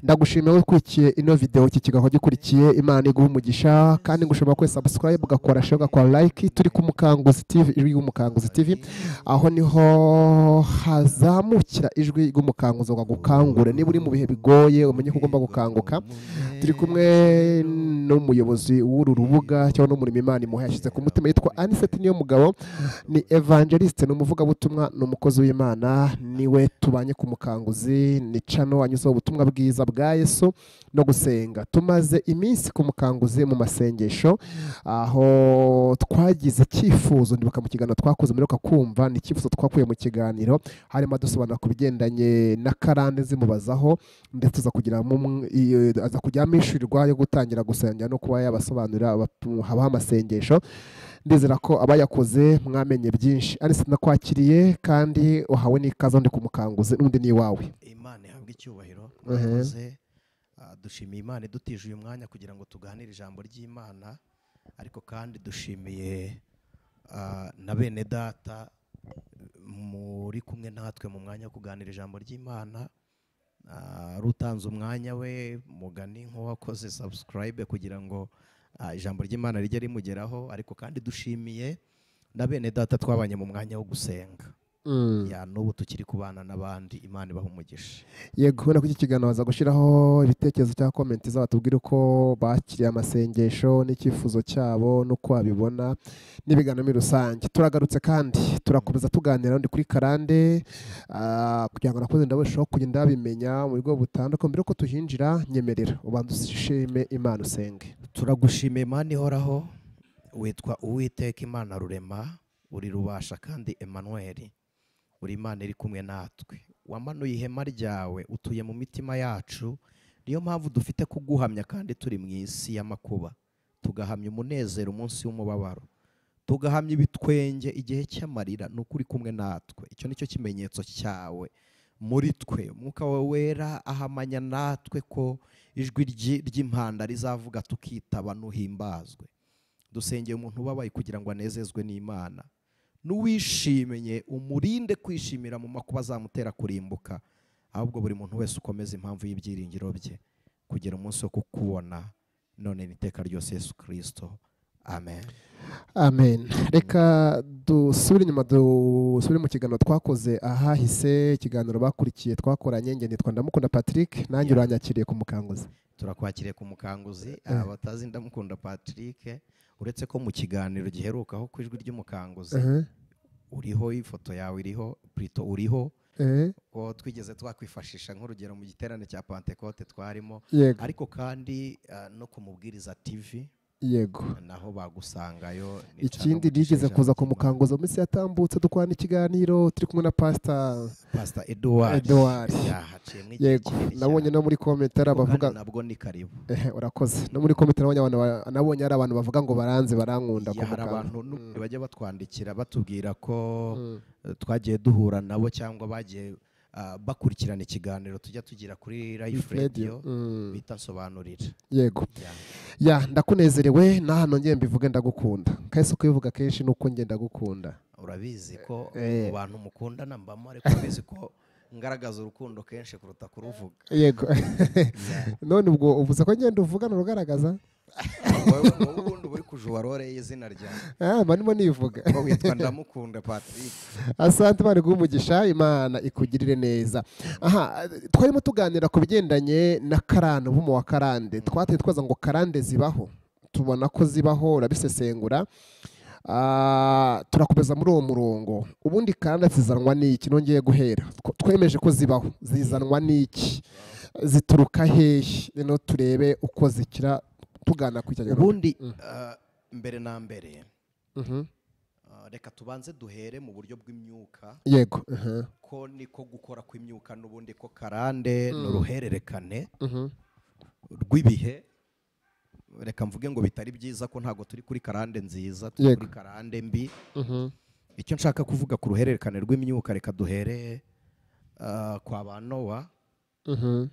ndagushimiye ukurikiye ino video iki kiganiro gikurikiye imana iguha umugisha kandi ngushobora kuri subscribe ugakora share ugakora like turi ku mukanguzi tv ijwi ry'umukanguzi tv aho niho hazamukira ijwi ry'umukanguzi ukagukangura niba uri mu bihe bigoye umenye ko ugomba gukanguka turi kumwe n'umuyobozi w'uru rubuga cyangwa n'umurimo imana imuha yashyize ku mutima yitwa aniseti niyo mugabo ni evangeliste ni umuvugabutumwa ni umukozi w'imana niwe tubanye ku mukanguzi ni cano anyuzeho ubutumwa bwiza bwa yesu no gusenga tumaze iminsi ku mukanguzi mu masengesho aho twagize icyifuzo ndibuka mu kiganiro twakoze muri kumva ni icyifuzo twakuye mu kiganiro harimo dusobanura ku bigendanye na karande zimubazaho ndetse aza kugira mu mw- iyo- aza kujya amwishyurirwa yo gutangira gusenga no kuba yabasobanurira abatu- habaho amasengesho ndizera ko abayakoze mwamenye byinshi ariko nakwakiriye kandi uhawe n'ikaze ndi kumukanguze n'undi ni iwawe imana ihabwe icyubahiro Mhm. mwakoze Ah, dushimiye imana idutije uyu mwanya kugira ngo tuganire ijambo ry'imana ariko kandi dushimiye ah, na bene data muri kumwe natwe mu mwanya wo kuganira ijambo ry'imana Ah, ari utanze umwanya we mugani nk'uwakoze subscribe kugira ngo ah, ijambo ry'imana rijye rimugeraho ariko kandi dushimiye na bene data twabanye mu mwanya wo gusenga Mm. ya n'ubu tukiri kubana n'abandi imana ibaha umugisha yego urabona ko iki kiganiro baza gushyiraho ibitekerezo cyangwa komenti zabo tubwire uko bakiriye amasengesho n'icyifuzo cyabo n'uko babibona n'ibiganiro muri rusange turagarutse kandi turakomeza tuganira ndi kuri karande ah, kugira ngo nakoze ndabashaho kugenda babimenya mu bigo butandukanye mbere yuko tuhinjira nyemerera ubanza ushime imana usenge turagushimiye imana ihoraho witwa uwiteka imana rurema uri rubasha kandi emanuweli uri imana iri kumwe natwe wamanuye ihema ryawe utuye mu mitima yacu niyo mpamvu dufite kuguhamya kandi turi mu isi y'amakuba tugahamya umunezero umunsi w'umubabaro tugahamya ibitwenge igihe cy'amarira ni ukuri kumwe natwe icyo ni cyo kimenyetso cyawe muri twe umwuka wawe wera ahamanya natwe ko ijwi ryi- ry'impanda rizavuga tukitaba ntuhimbazwe dusengeye umuntu ubabaye kugira ngo anezezwe n'imana n'uwishimye umurinde kwishimira mu makuba azamutera kurimbuka ahubwo buri muntu wese ukomeza impamvu y'ibyiringiro bye kugera umunsi wo kukubona none n'iteka ryose yesu kirisito amen amen reka dusubire inyuma dusubire mu kiganiro twakoze ahahise ikiganiro bakurikiye twakoranye nge nitwa ndamukunda patrick nanjye Yeah. uranyakiriye ku mukanguzi turakwakiriye ku mukanguzi Eh. abatazi ndamukunda patrick uretse ko mu kiganiro giherukaho ku ijwi ry'umukanguzi Mhm. uriho ifoto yawe iriho purito uriho Eh, ko twigeze twakwifashisha nk'urugero mu giterane cya pantekote twarimo yego ariko kandi eh, no ku mubwiriza tv yego naho bagusangayo ni ikindi Cano Mugisha rigeze kuza ku Jean mukanguzi mu minsi yatambutse dukorana ikiganiro turi kumwe na pasita Kimana. pastor edouard Edouard. yahaciyemo igihe yego kinini nabonye cyane. no muri komentari Ariko kandi abavuga nabwo ni karibu ehe urakoze no muri komentari nabonye abantu ba- nabonye hari abantu bavuga ngo baranze barankunda ku Ya, hari mukanguzi abantu n'ubundi bajya batwandikira batubwira ko Mm. eh, twagiye duhura nabo cyangwa bagiye ah, bakurikirana ikiganiro tujya tugira kuri life radio Radio. Mm. bita nsobanurira yego Ya. ya ndakunezerewe n'ahantu ngeye mbivuge ndagukunda kahise kubivuga kenshi nuko ngenda ndagukunda urabizi ko Eh. mu bantu mukundana mbamo ariko urabizi ko ngaragaza urukundo kenshi kuruta kuruvuga yego none ubwo uvuze ko ngenda uvugana urugaragaza wowe wowe ubundi uba uri kujuwa role y'izina ryawe Ah, mba ndimo nivuga ko witwa ndamukunda patrick asante imana iguhe umugisha imana ikugirire neza aha twarimo tuganira ku bigendanye na karande umuvumo wa karande twateye twaza ngo karande zibaho tubona ko zibaho urabisesengura Ah, turakomeza muri uwo murongo ubundi karande zizanwa n'iki nongeye guhera Tw- twemeje ko zibaho zizanwa n'iki zituruka hehe rero turebe uko zikira tugana ku icyo ubundi eh, mbere na mbere Mhm. eh, reka tubanze duhere mu buryo bw'imyuka yego aha, ko niko gukora kw'imyuka n'ubundi ko karande ni uruhererekane mhm. rw'ibihe reka mvuge ngo bitari byiza ko ntabwo turi kuri karande nziza turi Yego. kuri karande mbi Mhm. icyo nshaka kuvuga ku ruhererekane rw'imyuka reka duhere ah, kwa ba nowa Mhm.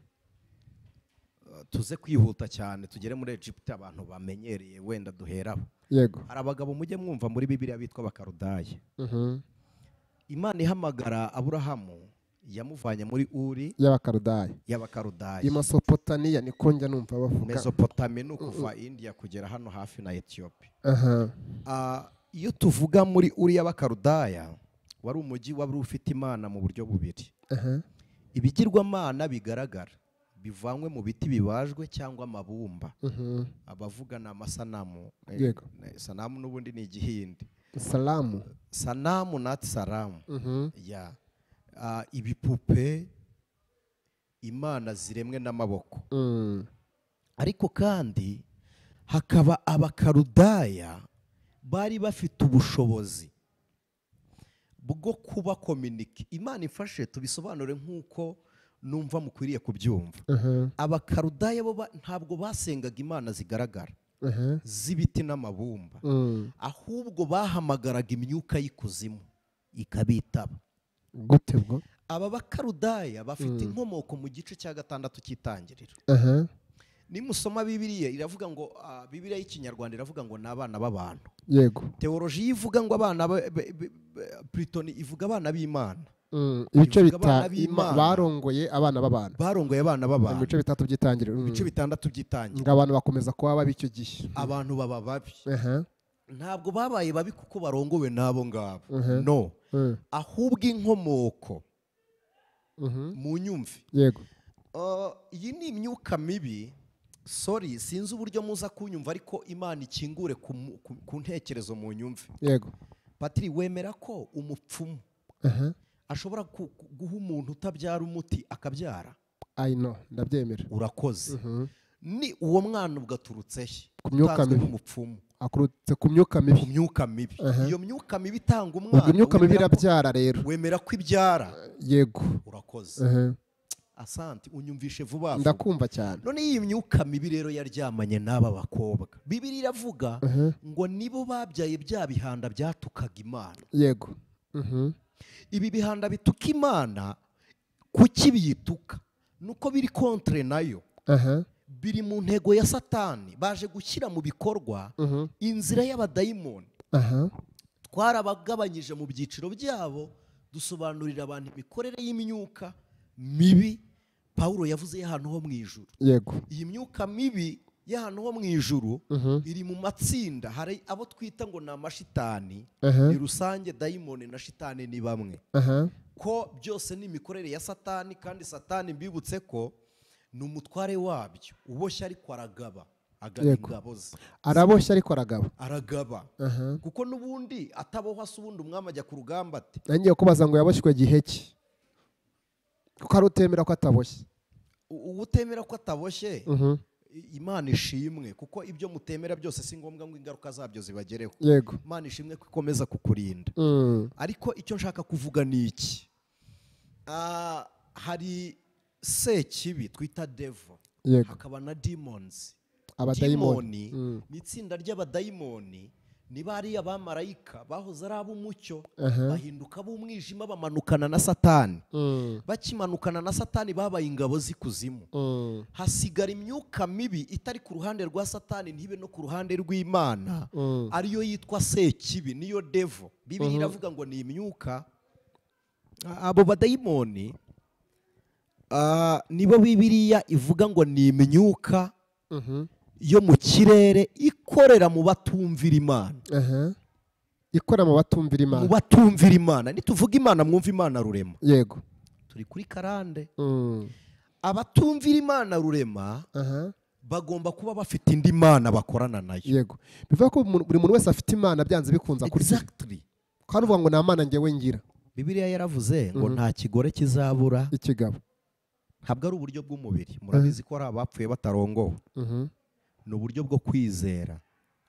Ah, tuze kwihuta cyane tugere muri egiputa abantu bamenyereye wenda duheraho yego hari abagabo mujye mwumva muri bibiliya bitwa abakarudayi Mhm. imana ihamagara aburahamu yamuvanye muri uri y'abakarudaya y'abakarudayi i masopotaniya niko njya numva bavuga mesopotami ni ukuva indiya kugera hano hafi na etiyopi aha Ah, iyo tuvuga muri uri y'abakarudayi wari umujyi wari ufite imana mu buryo bubiri aha ibigirwamana bigaragara bivanywe mu biti bibajwe cyangwa amabumba mhm. abavuga ni amasanamu Eh, Yego. eh, sanamu n'ubundi ni igihindi salamu sanamu nati saramu Mhm. ya Ah, ibipupe imana ziremwe n'amaboko Mm. ariko kandi hakaba abakarudaya bari bafite ubushobozi bwo kuba kominike imana ifashe tubisobanure nk'uko numva mukwiriye kubyumva Aha, abakarudaya bo ba- ntabwo basengaga imana zigaragara aha. z'ibiti n'amabumba Mm. ahubwo bahamagaraga imyuka y'ikuzimu ikabitaba gute bwo aba bakarudaya Mm. bafite inkomoko mu gice cya gatandatu cy'itangiriro aha nimusoma bibiriya iravuga ngo ah, bibiriya y'ikinyarwanda iravuga ngo ni abana b'abantu yego teoloji ivuga ngo abana ba- be- be- be- plutoni ivuga abana b'imana Mm. ibice Ivuga bita abana b'Imana. barongoye abana b'abantu barongoye abana mu b'abantu bice bitatu by'itangiriro Mm. ibice bitandatu by'itangira ngo abantu bakomeza kuba babi icyo gihe abantu baba babi aha ntabwo babaye babi kuko barongowe n'abo ngabo Mhm. no Mm. ahubwo inkomoko Mhm. mu nyumve yego Uh, iyi ni imyuka mibi sori sinzi uburyo muza kunyumva ariko imana ikingure ku mu- ku- ku ntekerezo mu nyumve yego patiri wemera ko umupfumu aha ashobora ku- ku- guha umuntu utabyara umuti akabyara i know ndabyemera urakoze Mhm. ni uwo mwana ugaturutse he Ku myuka Utanzwe mibi. nk'umupfumu akurutse ku myuka ku mibi myuka mibi Aha. iyo myuka mibi itanga umwana ubwo imyuka mibi wemera ko- irabyara rero wemera ko ibyara yego urakoze Aha. asante unyumvishe vuba vuba ndakumva cyane none iyi myuka mibi rero yaryamanye n'aba bakobwa bibiri iravuga Aha. ngo nibo babyaye bya bihanda byatukaga imana yego Mhm. ibi bihanda bituka imana kuki biyituka nuko biri kontre nayo aha biri mu ntego ya satani baje gushyira mu bikorwa Mhm. inzira y'abadayimoni aha twarabagabanyije mu byiciro byabo dusobanurira abantu imikorere y'imyuka mibi pawulo yavuze y'ahantu ho mu ijuru yego iyi myuka mibi y'ahantu ho mu ijuru Mhm. iri mu matsinda hari abo twita ngo ni amashitani aha ni rusange dayimoni na shitani ni bamwe aha ko byose ni imikorere ya satani kandi satani mbibutse ko ni umutware wabyo uboshye ariko aragaba agaba Yego. ingabo ze araboshye ariko aragabo aragaba aha kuko n'ubundi atabohwa se ubundi umwami ajya ku rugamba ati nangiye kubaza ngo yaboshywe gihe ki kuko hari utemera ko ataboshye "U- uwo utemera ko ataboshye Mhm. i- imana ishimwe kuko ibyo mutemera byose si ngombwa ngo ingaruka zabyo zibagereho yego imana ishimwe ko ikomeza kukurinda Mm. ariko icyo nshaka kuvuga ni iki Ah, hari sekibi twita devo yego hakaba na demons abadayimoni Mm. ni itsinda ry'abadayimoni ni bariya bamarayika bahoze ari ab'umucyo aha bahinduka ab'umwijima bamanukana na satani Mm. bakimanukana na satani babaye ingabo z'ikuzimu Mm. hasigara imyuka mibi itari ku ruhande rwa satani ntibe no ku ruhande rw'imana Mm. ariyo yitwa sekibi niyo devo bibiri Mhm. iravuga ngo ni imyuka A- abo badayimoni ah, nibo bibiriya ivuga ngo ni imyuka Mhm. yo mu kirere ikorera mu batumvira imana aha ikora mu batumvira mu imana batumvira imana nituvuga imana mwumva imana rurema yego turi kuri karande Mm. abatumvira imana rurema aha bagomba kuba bafite indi mana bakorana nayo yego bivuga ko mu- buri muntu wese afite imana byanze bikunze akurikiza exactly kandi uvuga ngo nta mana ngewe ngira bibiliya yaravuze ngo Mhm. nta kigore kizabura ikigabo ntabwo ari uburyo bw'umubiri murabizi ko hari abapfuye batarongowe Mhm. ni uburyo bwo kwizera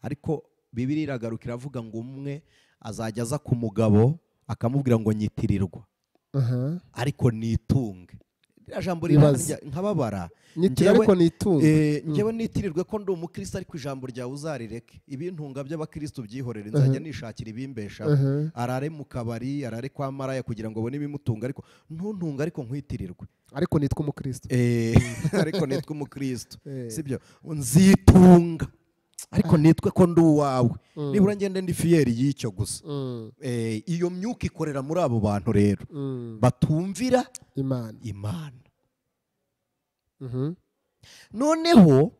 ariko bibiri iragaruka iravuga ngo umwe azajya aza ku mugabo akamubwira ngo nyitirirwa aha ariko nitunge ririya jambo Ibaze. rirarya nkababara nyitira ariko n'itungo eh, njyewe nitirirwe ko ndi umukristo ariko ijambo ryawe uzarireke ibintunga by'abakristo byihorere nzajya nishakira ibimbesha Aha. arare mu kabari arare kwa maraya kugira ngo abone ibimutunga ariko ntuntunga ariko nkwitirirwe ariko nitwa umukristo Eh, ariko nitwa umukristo Eh. sibyo nzitunga ariko nitwe ko ndi uwawe Mm. nibura ngende ndi fiyeri y'icyo gusa Mm, Eh, iyo myuka ikorera muri abo bantu rero mm. batumvira imana imana Mhm. noneho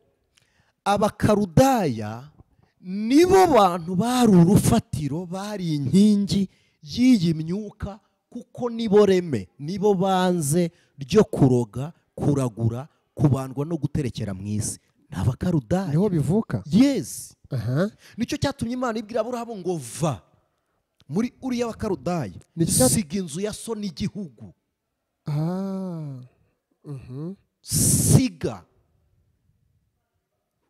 abakarudaya nibo bantu bari urufatiro bari inkingi y'iyi myuka kuko nibo reme nibo banze ryo kuroga kuragura kubandwa no guterekera mu isi ni abakarudaya niho bivuka yesi aha nicyo cyatumye imana ibwira aburahamu ngo va muri uriya bakarudaya Nicyo cyat- siga inzu ya so n'igihugu Ah. Mhm. siga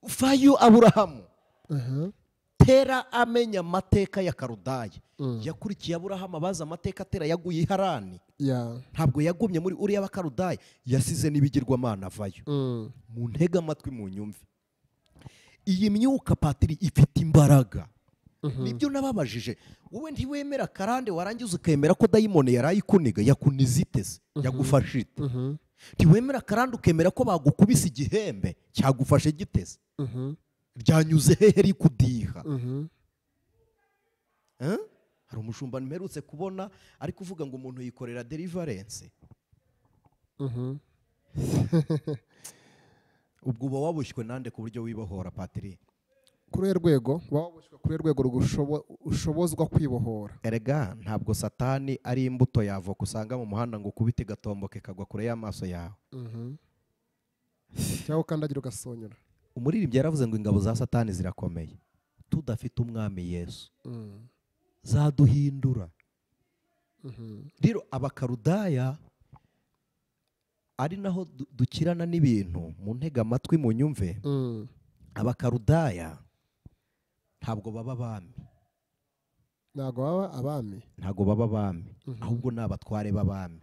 vayo aburahamu Aha. tera amenya amateka ya karudaya Mm. yakurikiye aburahamu abazi amateka atera yaguye i harani ya ntabwo yagumye muri uriya bakarudaya yasize n'ibigirwamana avayo Mm. mu ntege amatwi mu nyumve iyi myuka patiri ifite imbaraga nibyo nababajije wowe ntiwemera karande warangiza ukemera ko dayimoni yari ayikuniga yakuniza iteze yagufashe ite Mhm. ntiwemera karande ukemera ko bagukubise igihembe cyagufashe giteze Mhm. ryanyuze hehe rikudiha Mhm. Eh? hari umushumba mperutse kubona ari kuvuga ngo umuntu yikorera derivarense Mhm. ubwo uba wabushywe nande ku buryo wibohora patiri kuri uruhe rwego waba waboshywe kuri uruhe rwego rugushobo- ushobozwa kwibohora erega ntabwo satani ari imbuto yavoka usanga mu muhanda ngo ukubite igatomboke kagwa kure y'amaso yawe Mhm. cyangwa ukandagira ugasonyora umuririmbyi yaravuze ngo ingabo za satani zirakomeye tudafite umwami yesu Mm. zaduhindura Mhm. rero abakarudaya ari naho du- dukirana n'ibintu mu ntega amatwi mu nyumve Mm. abakarudaya ntabwo baba abami ntabwo baba abami ntabwo baba abami Mhm. ahubwo ni abatware b'abami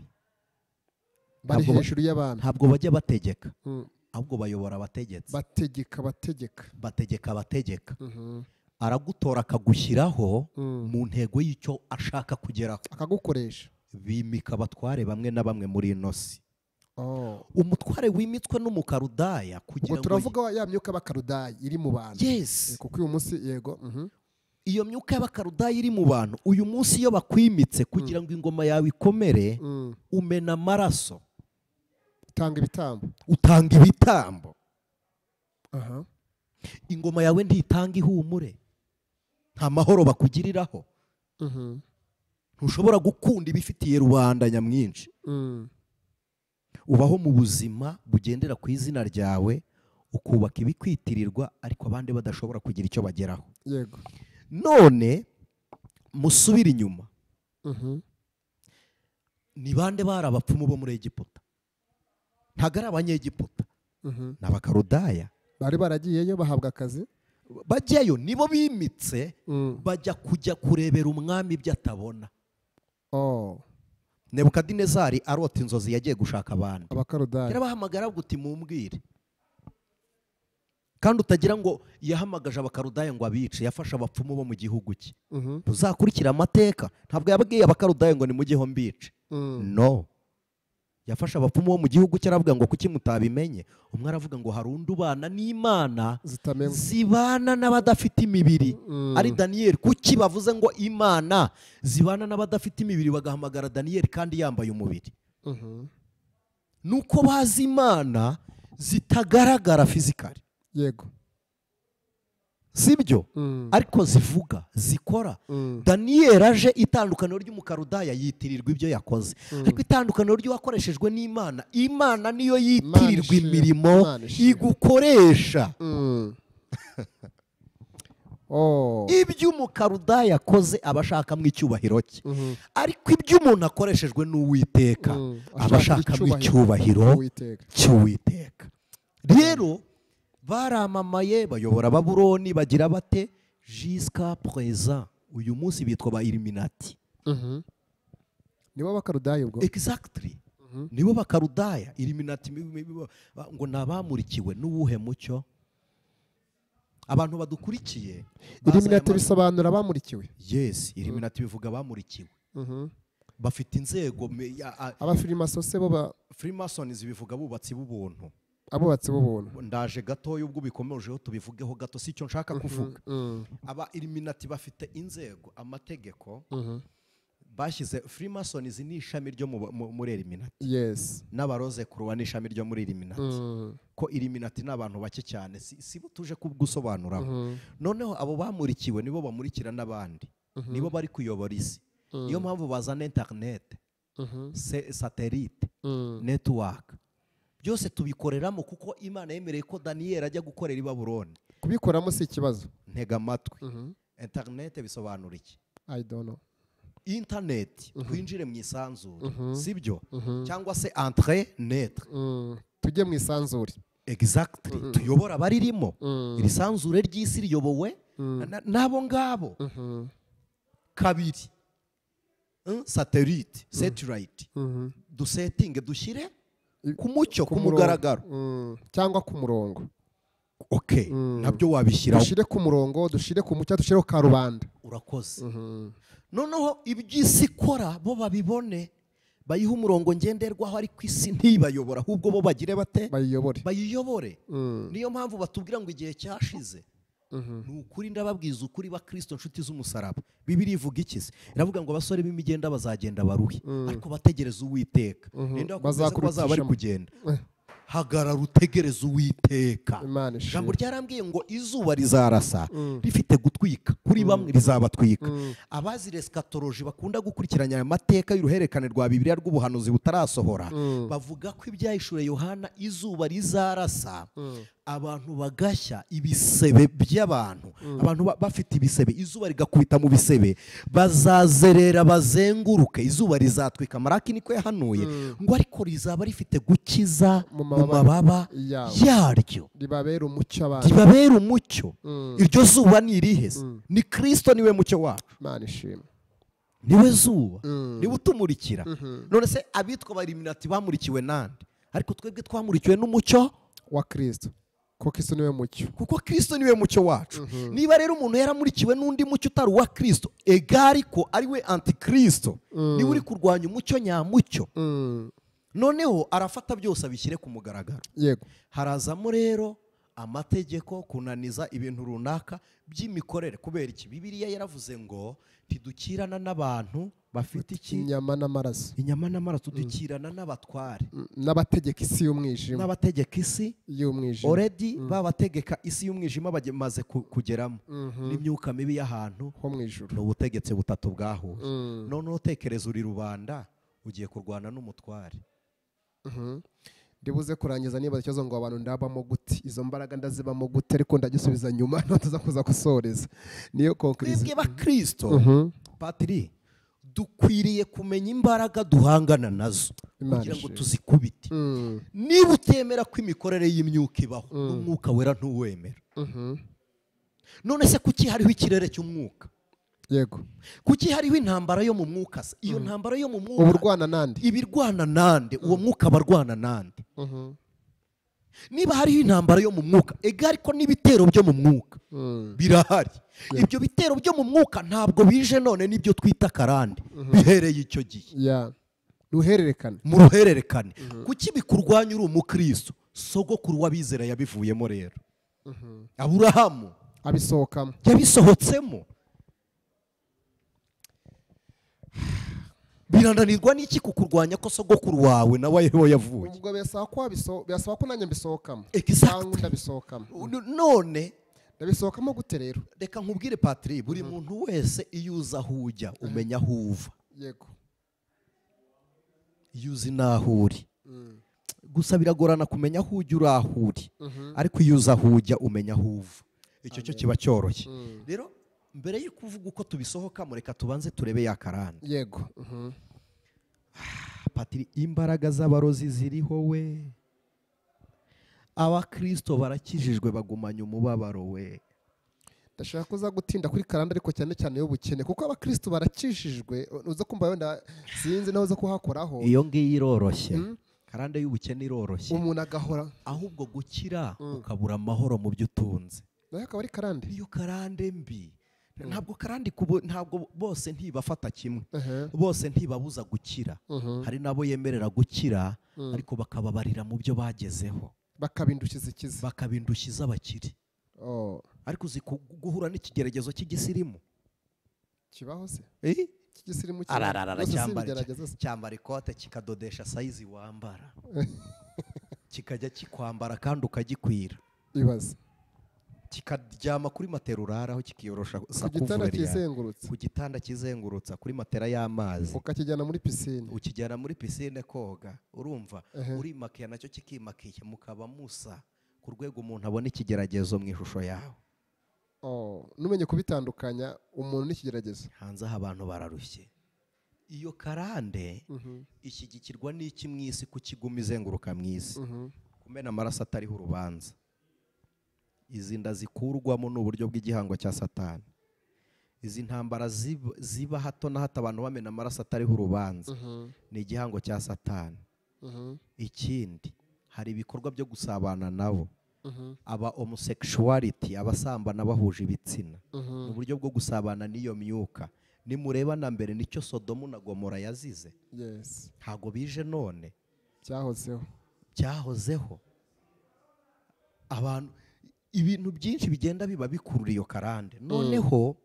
bari Ntabwo ba- hejuru y'abami ntabwo bajya bategeka Mm. ahubwo bayobora abategetsi bategeka bategeka bategeka abategeka Mhm. aragutora akagushyiraho Mm. mu ntego y'icyo ashaka kugeraho akagukoresha bimika abatware bamwe na bamwe muri ino si Oh. umutware wimitswe n'umukarudaya ubwo kugira ngo turavuga wa- ya myuka y'abakarudayi iri mu bantu yesi kuko uyu munsi yego mhm. iyo myuka y'abakarudaya iri mu bantu uyu munsi iyo bakwimitse kugira ngo ingoma yawe ikomere Mm. umena amaraso tanga ibitambo utanga ibitambo aha ingoma yawe ntitanga ihumure nta mahoro bakugiriraho Mhm. ntushobora gukunda ibifitiye rubanda nyamwinshi Mm. ubaho mu buzima bugendera ku izina ryawe ukubaka ibikwitirirwa ariko abandi badashobora kugira icyo bageraho yego none musubire inyuma Mhm. ni bande bari abapfumu bo muri egiputa ntabwo ari abanyegiputa Mhm. ni abakarudaya bari baragiyeyo bahabwa akazi bajyayo nibo bimitse Mm. bajya kujya kurebera umwami ibyo atabona Oh. nebukadinezari arota inzozi yagiye gushaka abandi abakarudayi yarabahamagara guti mumbwire kandi utagira ngo yahamagaje abakarudaya ngo abice yafashe abapfumu bo mu gihugu cye Mhm. tuzakurikira amateka ntabwo yabwiye abakarudaya ngo nimugeho mbice Mm. no yafashe abapfumu bo mu gihugu cye aravuga ngo kuki mutabimenye umwe aravuga ngo hari undi ubana n'imana zitamenwa zibana n'abadafite imibiri Mm. ari daniyeli kuki bavuze ngo imana zibana n'abadafite imibiri bagahamagara daniyeli kandi yambaye umubiri Mhm. nuko bazi imana zitagaragara fizikari yego sibyo Mm. ariko zivuga zikora Mm. daniyeli aje itandukaniro ry'umukarudaya yitirirwa ibyo yakoze ariko itandukaniro ry'uwakoreshejwe n'imana imana niyo yitirirwa ishimwe. imirimo Imana ishimwe. igukoresha Mm. Oh. ibyo umukarudaya akoze aba ashakamo icyubahiro cye Mhm. ariko ibyo umuntu akoreshejwe n'uwiteka Mm, aba ashaka ashakamo icyubahiro icyubahiro Uwiteka. cy'uwiteka rero baramamaye bayobora babuloni bagira bate jisika perezida uyu munsi bitwa ba iliminati Mhm. nibo bakarudayi ubwo egisagitiri nibo bakarudaya iliminati ngo ni abamurikiwe n'uwuhe mucyo abantu badukurikiye iriminati bazanye bisobanura bamurikiwe ama- yesi iliminati bivuga abamurikiwe Mhm. bafite inzego me- ya- a- abafirimaso se bo ba freemasons bivuga abubatsi b'ubuntu abubatsi b'ubuntu ndaje gatoya ubwo ubikomejeho tubivugeho gato si icyo nshaka kuvuga Mm, aba iriminati bafite inzego amategeko mhm. bashyize freemasons ni ishami ryo mu- mu- muri iriminati yes n'abaroze kuruwa ni ishami ryo muri iriminati Mm, ko iriminati ni abantu bake cyane si si bo tuje kugusobanuramo mhm, noneho abo bamurikiwe nibo bamurikira n'abandi Mhm. nibo bari kuyobora isi Mm. niyo mpamvu bazana interinete mhm, se- satelite mm. netiwaka byose tubikoreramo kuko imana yemereye ko daniyeli ajya gukorera i baburoni kubikoramo si ikibazo ntega amatwi Mhm. interinete bisobanura iki i don't know interineti twinjire mu isanzure Mhm. sibyo Mhm. cyangwa se entre netre Mm, tujye mu isanzure exactly tuyobora abaririmo Mm, iri sanzure ry'isi riyobowe mm, na- n'abo ngabo mhm, kabiri Mm, satellite satellite mhm. dusetinge dushyire I- ku mucyo ku Ku murongo. mugaragaro Mm, cyangwa ku murongo ok Mm. nabyo wabishyiraho dushyire ku murongo dushyire ku mucyo dushyire ku karubanda urakoze Mhm. noneho iby'isi ikora bo babibone bayihe umurongo ngenderwaho ariko isi ntibayobora ahubwo bo bagire bate bayiyobore bayiyobore Mm, niyo mpamvu batubwira ngo igihe cyashize ni ukuri ndababwiza ukuri bakristo nshuti z'umusaraba bibiri ivuga iki se iravuga ngo abasore b'imigenda bazagenda baruhe ariko bategereza uwiteka ninde wakubwiza ko bazaba bari Bazakurikishamo. kugenda hagarara utegereze uwiteka Imana ishimwe. ijambo ryarambwiye ngo izuba rizarasa rifite gutwika kuri bamwe rizabatwika abazi resikatoroji bakunda gukurikiranya aya mateka y'uruhererekane rwa bibiliya rw'ubuhanuzi butarasohora bavuga ko ibyahishuriye yohana izuba rizarasa abantu bagashya ibisebe by'abantu abantu ba- bafite ibisebe izuba rigakubita mu bisebe bazazerera bazenguruke izuba rizatwika maraki niko yahanuye ngo ariko rizaba rifite gukiza Mu mu mababa mababa yabo. yaryo ribabere umucyo abantu ribabera umucyo Mm. iryo zuba ni irihe se? ni kirisito niwe mucyo wacu imana ishimwe niwe zuba Mm. niwe utumurikira none se abitwa abariminati bamurikiwe nande ariko twebwe twamurikiwe n'umucyo wa kirisito kuko isi niwe mucyo kuko kirisito niwe mucyo wacu niba rero umuntu yaramurikiwe n'undi mucyo utari uwa kirisito egari ko ariwe antikirisito niwe uri kurwanya umucyo nyamucyo Mm, noneho arafata byose abishyire ku mugaragaro yego harazamo rero amategeko kunaniza ibintu runaka by'imikorere kubera iki bibiriya yaravuze ngo ntidukirana n'abantu bafite iki inyama n'amaraso inyama n'amara tudukirana n'abatware Mm, n'abategeka isi y'umwijima n'abategeka isi y'umwijima oredi babategeka isi y'umwijima bamaze ku- kugeramo n'imyuka mibi y'ahantu ho mu ijuru ni ubutegetsi butatu bwahuye Mm, noneho tekereza uri rubanda ugiye kurwana n'umutware mhm. ndibuze kurangiza niba ikibazo ngo abantu ndabamo gute izo mbaraga ndazibamo gute ariko ndagisubiza nyuma ntatuza kuza gusoreza niyo konkirizi twebwe bakirisito Mhm. patiri dukwiriye kumenya imbaraga duhangana nazo Imana kugira ngo ishimwe. tuzikubite Mm, niba utemera ko imikorere y'imyuka ibaho n'umwuka wera ntuwemera mhm. none se kuki hariho ikirere cy'umwuka yego kuki hariho intambara yo mu mwuka se iyo ntambara yo mu mwuka uburwana nandi ibirwana nande uwo mwuka barwana nande Mhm. niba hariho intambara yo mu mwuka ega ariko n'ibitero byo mu mwuka Mm. birahari ibyo bitero byo mu mwuka ntabwo bije none n'ibyo twita karande bihereye icyo gihe ya ruhererekane mu ruhererekane kuki bikurwanya uri umukristo sogokuru w'abizera yabivuyemo rero aburahamu abisohokamo yabisohotsemo birananirwa n'iki kukurwanya ko sogokuru wawe nawe aho yavuye ubwo birasaba ko wabiso- birasaba ko nanjye mbisohokamo Exactly. cyangwa ndabisohokamo none ndabisohokamo gute rero reka nkubwire patiri buri muntu wese iyo uzi aho ujya umenya aho uva yego iyo uzi n'aho uri gusa biragorana kumenya aho ujya uri aho uri ariko iyo uzi aho ujya umenya aho uva icyo cyo kiba cyoroshye rero mbere yo kuvuga uko tubisohokamo reka tubanze turebe ya karande yego Mhm. patiri imbaraga z'abarozi ziriho we abakirisito barakijijwe bagumanya umubabaro we ndashaka ko uza gutinda kuri karande ariko cyane cyane y'ubukene kuko abakristo barakishijwe uza kumva wenda sinzi nawe uza kuhakoraho iyo ngiyo iroroshye karande y'ubukene iroroshye umuntu agahora ahubwo gukira ukabura amahoro mu byo utunze nawe akaba ari karande iyo karande mbi ntabwo karande kubo- ntabwo bose ntibafata kimwe Ehe. bose ntibabuza gukira hari n'abo yemerera gukira ariko bakababarira mu byo bagezeho bakabindukiza ikiza bakabindushyiza abakire Oh, ariko uzi ku- guhura n'ikigeragezo cy'igisirimu kibaho se Eh? cy'igisirimu kibaho. arararara Bose si cyambara ibigerageza se. cyambara ikote kikadodesha sayizi wambara kikajya kikwambara kandi ukagikwira ibaze kikaryama kuri matera uraraho kikiyorosha ku gitanda sakuvureri yawe. kizengurutse ku gitanda kizengurutsa kuri matera y'amazi ukakijyana muri pisine ukijyana muri pisine koga urumva Ehe. urimakiya nacyo kikimakiye mukaba musa ku rwego umuntu abona ikigeragezo mu ishusho yawe Oh, numenye kubitandukanya umuntu n'ikigeragezo hanze aha abantu bararushye iyo karande Mhm, ishyigikirwa n'iki mu isi ku kiguma izenguruka mu isi mhm. kumena amaraso atariho urubanza izi nda zikurwamo ni uburyo bw'igihango cya satani izi ntambara zib- ziba hato na hato abantu bamena amaraso atariho urubanza Mhm, ni igihango cya satani mhm, ikindi hari ibikorwa byo gusabana nabo mhm, aba homosexuality abasambana bahuje ibitsina mhm. mu buryo bwo gusabana n'iyo myuka nimureba na mbere nicyo sodomu na gomora yazize Yes. ntabwo bije none cyahozeho byahozeho abantu ibintu byinshi bigenda biba bikurura iyo karande noneho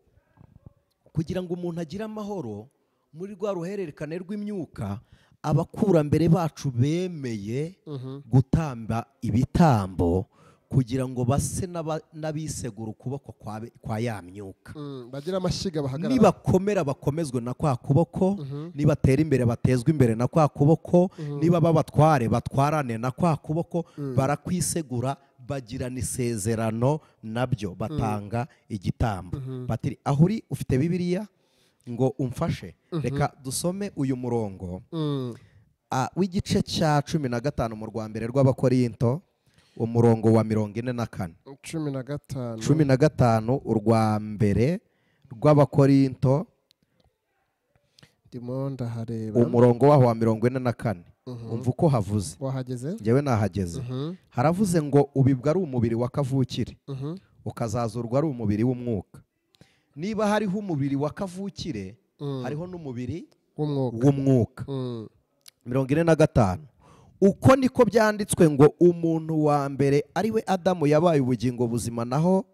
kugira ngo umuntu agire amahoro muri rwa ruhererekane rw'imyuka abakurambere bacu bemeye Mhm. gutamba ibitambo kugira ngo base n'aba- n'abisegura ukuboko kwa be- kwa ya myuka Mm, bagira amashyiga bahagarara nibakomera bakomezwe na kwa kuboko Mhm. nibatera imbere batezwe imbere na kwa kuboko niba babatware batwarane na kwa kuboko barakwisegura bagirana isezerano nabyo batanga igitambo Patiri, aho uri ufite bibiliya ngo umfashe reka dusome uyu murongo Mm, ah, w'igice cya cumi na gatanu mu rwa mbere rw'abakorinto umurongo wa mirongo ine na kane cumi na gatanu cumi na gatanu urwa mbere rw'abakorinto ndimo ndahareba umurongo waho wa mirongo ine na kane umva uko havuze wahageze njyewe nahageze Mhm, haravuze ngo ubibwa ari umubiri wa kavukire mhm, ukazazurwa ari umubiri w'umwuka niba hariho umubiri wa kavukire mm. hariho n'umubiri w'umwuka w'umwuka Mm, mirongo ine na gatanu uko niko byanditswe ngo umuntu wa mbere ari we adamu yabaye ubugingo buzima naho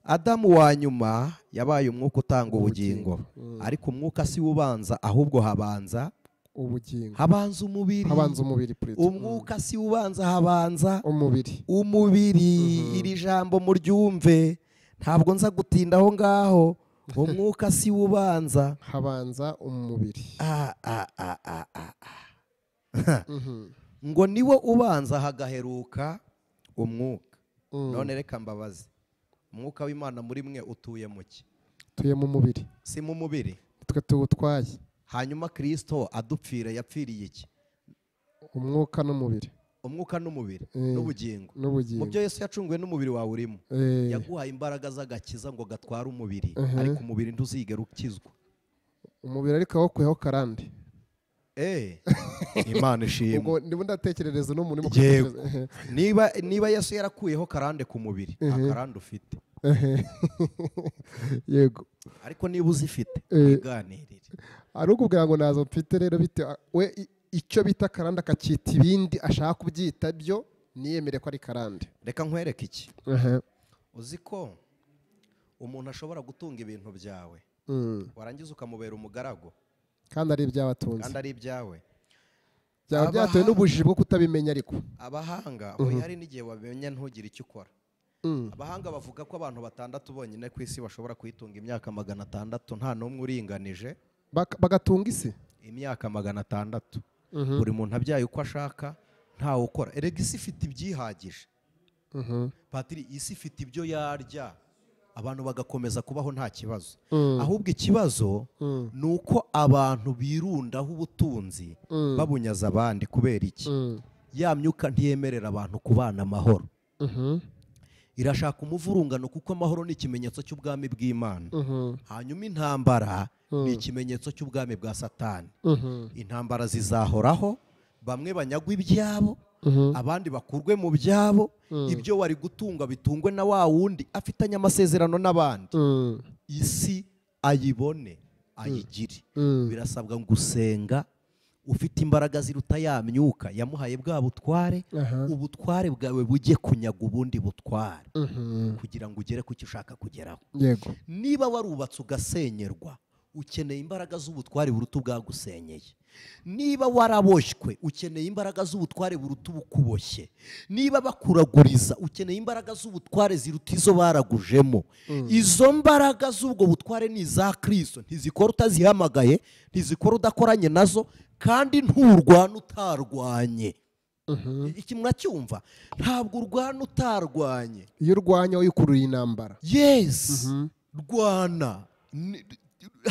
adamu wa nyuma yabaye umwuka utanga ubugingo Ubugingo, mm. ariko umwuka si we ubanza ahubwo habanza ubugingo habanza umubiri habanza umubiri purito umwuka si ubanza habanza umubiri umubiri Mhm. iri jambo muryumve ntabwo nza gutinda aho ngaho umwuka si ubanza habanza umubiri Ah, ah, ah, ah, ah, ah. Mhm, ngo niwo ubanza hagaheruka umwuka mm. none reka mbabaze umwuka w'imana muri mwe utuye mu ki tuye mu mubiri si mu mubiri twe tuwutwaye hanyuma kirisito adupfire yapfiriye iki umwuka n'umubiri umwuka n'umubiri Eh. n'ubugingo mu n'ubugingo byo yesu yacunguwe n'umubiri wawe urimo Eh, yaguhaye imbaraga z'agakiza ngo gatware umubiri Mhm. ariko umubiri ntuzigera ukizwa umubiri ariko awukuyeho karande Eh, imana ishimwe ubwo ndimo ndatekerereza n'umuntu urimo Yego. kutekereza. niba niba yesu yarakuyeho karande ku mubiri nta Mhm. karande ufite Ehe. yego ariko niba uzifite Eh. iganirire ari ukubwira ngo nazo mfite rero bitewe we i- icyo bita karande akacyita ibindi ashaka kubyita byo niyemere ko ari karande reka nkwereke iki Ehe. uzi ko umuntu ashobora gutunga ibintu byawe Mm. warangiza ukamubera umugaragu kandi ari ibyabatunze kandi ari ibyawe byaba abaha- byatewe n'ubujiji bwo kutabimenya ariko abahanga hoya hari n'igihe wamenya ntugire icyo ukora Mm. abahanga bavuga ko abantu batandatu bonyine ku isi bashobora kuyitunga imyaka magana atandatu nta n'umwe uringanije Bak- bagatunga isi imyaka magana atandatu Mhm. buri muntu abyaye uko ashaka ntawe ukora erega isi ifite ibyihagije Mhm. patiri isi ifite ibyo yarya abantu bagakomeza kubaho nta kibazo Mm. ahubwo ikibazo Mm. ni uko abantu birundaho ubutunzi Mm. babunyaza abandi kubera iki Mm. ya myuka ntiyemerera abantu kubana amahoro Mhm. irashaka umuvurungano kuko amahoro ni ikimenyetso cy'ubwami bw'imana Mhm. hanyuma intambara Mm. ni ikimenyetso cy'ubwami bwa satani Mhm. intambara zizahoraho bamwe banyagwa ibyabo Mhm. abandi bakurwe mu byabo ibyo wari gutunga bitungwe na wa wundi afitanye amasezerano n'abandi Mm. isi ayibone ayigire Mm. birasabwa gusenga ufite imbaraga ziruta ya myuka yamuhaye bwa butware aha ubutware bwawe bujye kunyaga ubundi butware Mhm. kugira ngo ugere ku cyo ushaka kugeraho yego niba warubatse ugasenyerwa ukeneye imbaraga z'ubutware buruta ubwagusenyeye niba waraboshywe ukeneye imbaraga z'ubutware buruta ubukuboshye niba bakuraguriza ukeneye imbaraga z'ubutware ziruta izo baragujemo izo mbaraga z'ubwo butware ni iza kirisito ntizikora utazihamagaye ntizikora udakoranye nazo kandi nturwana utarwanye Mhm. iki muracyumva ntabwo urwana utarwanye iyo urwanya wikururiye intambara yes rwana Ni-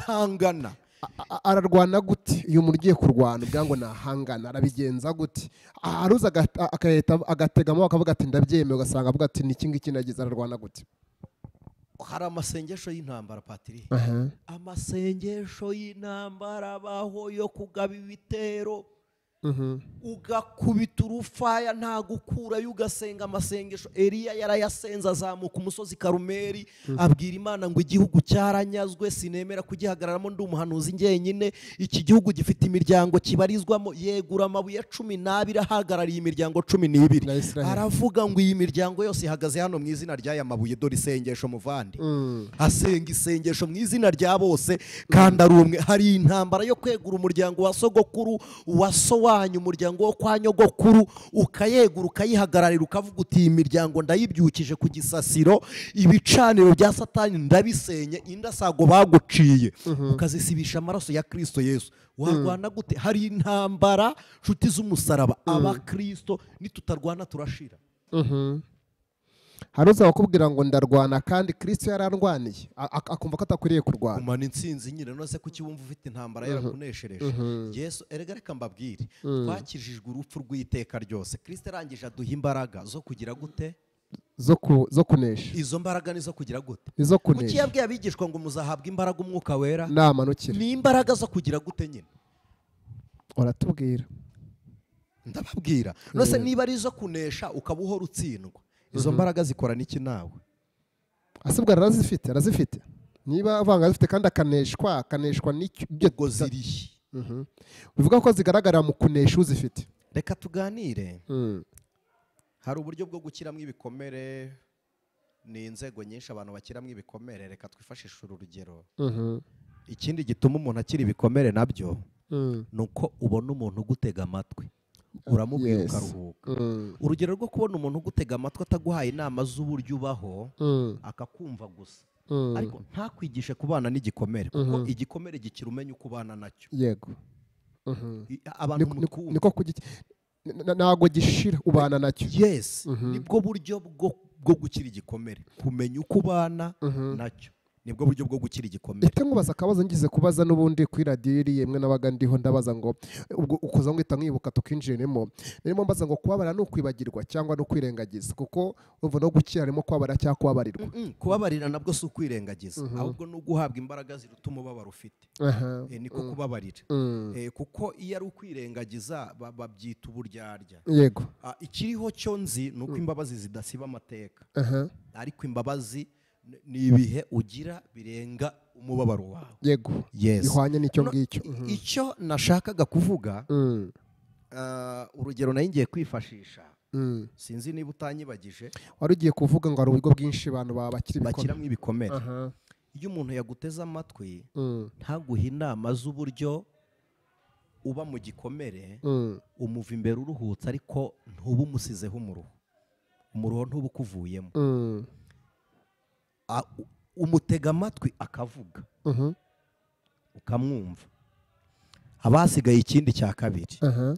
hangana A- a- ararwana gute iyo umuntu ugiye kurwana ubwa ngo nahangana arabigenza gute aruza agahita agategamo akavuga ati ndabyemeye ugasanga avuga ati ni iki ngiki nagize ararwana gute hari amasengesho y'intambara patiri aha amasengesho y'intambara abaho yo kugaba ibitero Mhm. ugakubita urufaya nta gukurayo ugasenga amasengesho eriya yarayasenze azamuka umusozi karumeri abwira imana ngo igihugu cyaranyazwe sinemera kugihagararamo ndi umuhanuzi njyenyine iki gihugu gifite imiryango kibarizwamo yegura amabuye cumi n'abiri ahagarariye imiryango cumi n'ibiri Ya Israel. aravuga ngo iyi miryango yose ihagaze hano mu izina ry'aya mabuye dore isengesho muvande Mm. asenga isengesho mu izina rya bose kandi ari umwe hari intambara yo kwegura umuryango wa sogokuru uwa so wanyu umuryango wo kwa nyogokuru ukayegura ukayihagararira ukavuga uti iyi miryango ndayibyukije ku gisasiro ibicaniro bya satani ndabisenye indasago baguciye ukazisibisha amaraso ya kirisito yesu warwana gute hari intambara nshuti z'umusaraba abakirisito nitutarwana turashira Mhm. hari uza bakubwira ngo ndarwana kandi kirisito yararwaniye a- ak- akumva ko atakwiriye kurwana kumana insinzi nyine nose kuki wumva ufite intambara yarakuneshereje yesu erega reka mbabwire twakijijwe urupfu rw'iteka ryose kirisita arangije aduha imbaraga zo kugira gute zo ku- zo kunesha izo mbaraga ni izo kugira gute izo kuki kunesha yabwiye abigishwa ngo muzahabwe imbaraga umwuka wera namanukira ni imbaraga zo kugira gute nyine uratubwira ndababwira nose niba ari izo kunesha ukaba uhora utsindwa izo mbaraga zikora n'iki nawe asibwa arazifite arazifite niba avanga azifite kandi akaneshwa akaneshwa n'icyo ibyo ubwo zirihe Mhm. bivuga ko zigaragarira mu kunesha uzifite reka tuganire Mm. hari uburyo bwo gukiramo ibikomere ni inzego nyinshi abantu bakiramo ibikomere reka twifashishe uru rugero Mhm. ikindi gituma umuntu akira ibikomere nabyo Mm. ni uko ubona umuntu ugutega amatwi uramubwira Yes. ukaruhuka Mm. urugero rwo kubona umuntu ugutega amatwi ataguhaye inama z'uburyo ubaho Mm. akakumva gusa Mm. ariko ntakwigishe kubana n'igikomere kuko Mhm. igikomere gikira umenya uko ubana nacyo yego Mhm. I- abantu Niko- niko- mukunda niko kugiki n- n- ntabwo gishira ubana nacyo yes Mhm. nibwo buryo bwo bwo gukira igikomere kumenya uko ubana Mhm. nacyo nibwo buryo bwo gukira igikomere ite ngubaza akabazo ngize kubaza n'ubundi kuri radiyo iriye mwe nabaga ndiho ndabaza ngo ubwo ukuza ngwita nkibuka tukinjiremo narimo mbaza ngo kubabara ni ukwibagirwa cyangwa ni ukwirengagiza kuko urumva no gukira harimo kubabara cyangwa kubabarirwa Mm-mm, kubabarira nabwo si ukwirengagiza Mhm. ahubwo ni uguhabwa imbaraga ziruta umubabaro ufite Aha. Eh, niko kubabarira Mm. Eh, kuko iyo ari ukwirengagiza ba- babyita uburyarya yego Ah, ikiriho cyo nzi ni uko imbabazi zidasiba amateka Aha. ariko imbabazi n- ni ibihe ugira birenga umubabaro wawe yego yes bihwanye n'icyo No, ngicyo Mhm. i- icyo nashakaga kuvuga Mm. ah, urugero nari ngiye kwifashisha Mm. sinzi niba utanyibagije wari ugiye kuvuga ngo hari uburyo bwinshi abantu baba bakiri ibikomere bakiramo ibikomere Aha. iyo umuntu yaguteze amatwi Mm. ntaguhe inama z'uburyo uba mu gikomere Mm. umuva imbere uruhutse ariko ntube umusizeho umuruho umuruho ntube ukuvuyemo Mm. A- u- umutega amatwi akavuga Mhm. ukamwumva haba hasigaye ikindi cya kabiri Aha.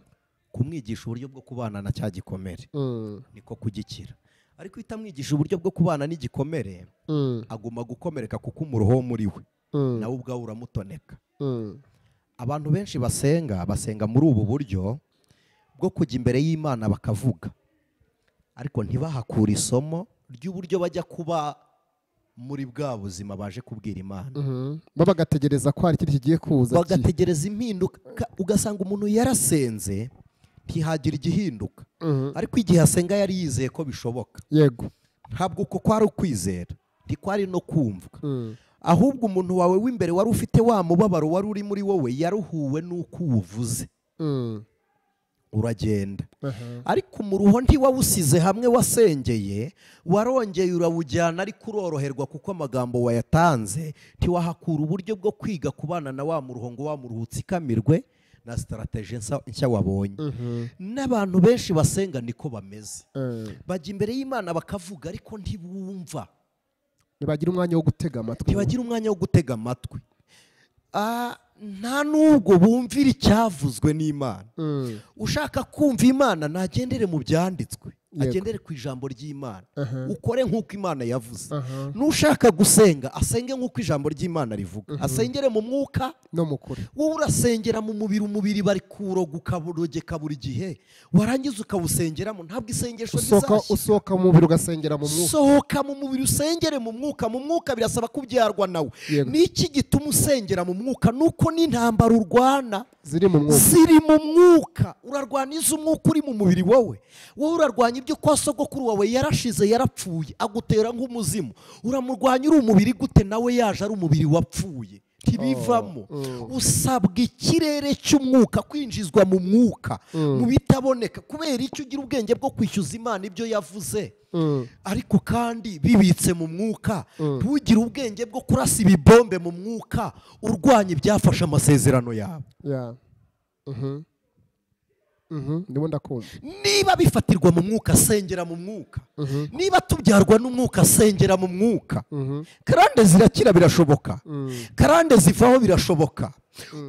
kumwigisha uburyo bwo kubana na cya gikomere Mm. niko kugikira ariko iyo utamwigisha uburyo bwo kubana n'igikomere Mm. aguma gukomereka kuko umuruho wo muri we Mm. nawe ubwawe uramutoneka Mm. abantu benshi basenga basenga muri ubu buryo bwo kujya imbere y'imana bakavuga ariko ntibahakure isomo ry'uburyo bajya kuba muri bwa buzima baje kubwira imana Mhm. bo bagategereza ko hari ikindi kigiye kuza ki- bagategereza impinduka ugasanga umuntu yarasenze ntihagira igihinduka Mhm. ariko igihe asenga yari yizeye ko bishoboka yego ntabwo uko kwari ukwizera ntikwari no kumvwa Mm. ahubwo umuntu wawe w'imbere wari ufite wa mubabaro wari uri muri wowe yaruhuwe n'uko uwuvuze Mm. uragenda Aha. ariko umuruho ntiwawusize hamwe wasengeye warongeye urawujyana ariko uroroherwa kuko amagambo wayatanze ntiwahakura uburyo bwo kwiga kubana na wa muruho ngo wa muruho utsikamirwe na sitarateje nsa- nshya wabonye Mhm. n'abantu benshi basenga niko bameze Eh. bajya imbere y'imana bakavuga ariko ntibumva ntibagira umwanya wo gutega amatwi ntibagira umwanya wo gutega amatwi Ah, nta n'ubwo bumvira icyavuzwe n'imana Mm. ushaka kumva imana nagendere mu byanditswe Yego. agendere ku ijambo ry'imana Aha. ukore nk'uko imana yavuze Aha. n'ushaka gusenga asenge nk'uko ijambo ry'imana rivuga asengere mu mwuka no mu kuri wowe urasengera mu mubiri umubiri bari kuroga ukaburogeka buri gihe warangiza ukawusengeramo ntabwo isengesho usohoka rizashira usohoka mu mubiri ugasengera mu mwuka sohoka mu mubiri usengere mu mwuka mu mwuka birasaba kubyarwa nawe Yego. niki gituma usengera mu mwuka nuko n'intambara urwana ziri mu mwuka ziri mu mwuka urarwanya iz'umwuka uri mu mubiri wowe wowe urarwanya ibyo kwa sogokuru wawe yarashize yarapfuye agutera nk'umuzimu uramurwanya uri umubiri gute nawe yaje ari umubiri wapfuye ntibivamo mm. usabwa ikirere cy'umwuka kwinjizwa mu mwuka Mm. mu bitaboneka kubera icyo ugira ubwenge bwo kwishyuza imana ibyo yavuze Mm. ariko kandi bibitse mu mwuka Mm. ntugire ubwenge bwo kurasa ibibombe mu mwuka urwanya ibyafashe amasezerano yawe Yeah. Mhm. Mhm. ndimo ndakumva niba bifatirwa mu mwuka asengera mu mwuka Mhm. niba tubyarwa n'umwuka asengera mu mwuka Mhm. karande zirakira birashoboka Mm. karande zivaho birashoboka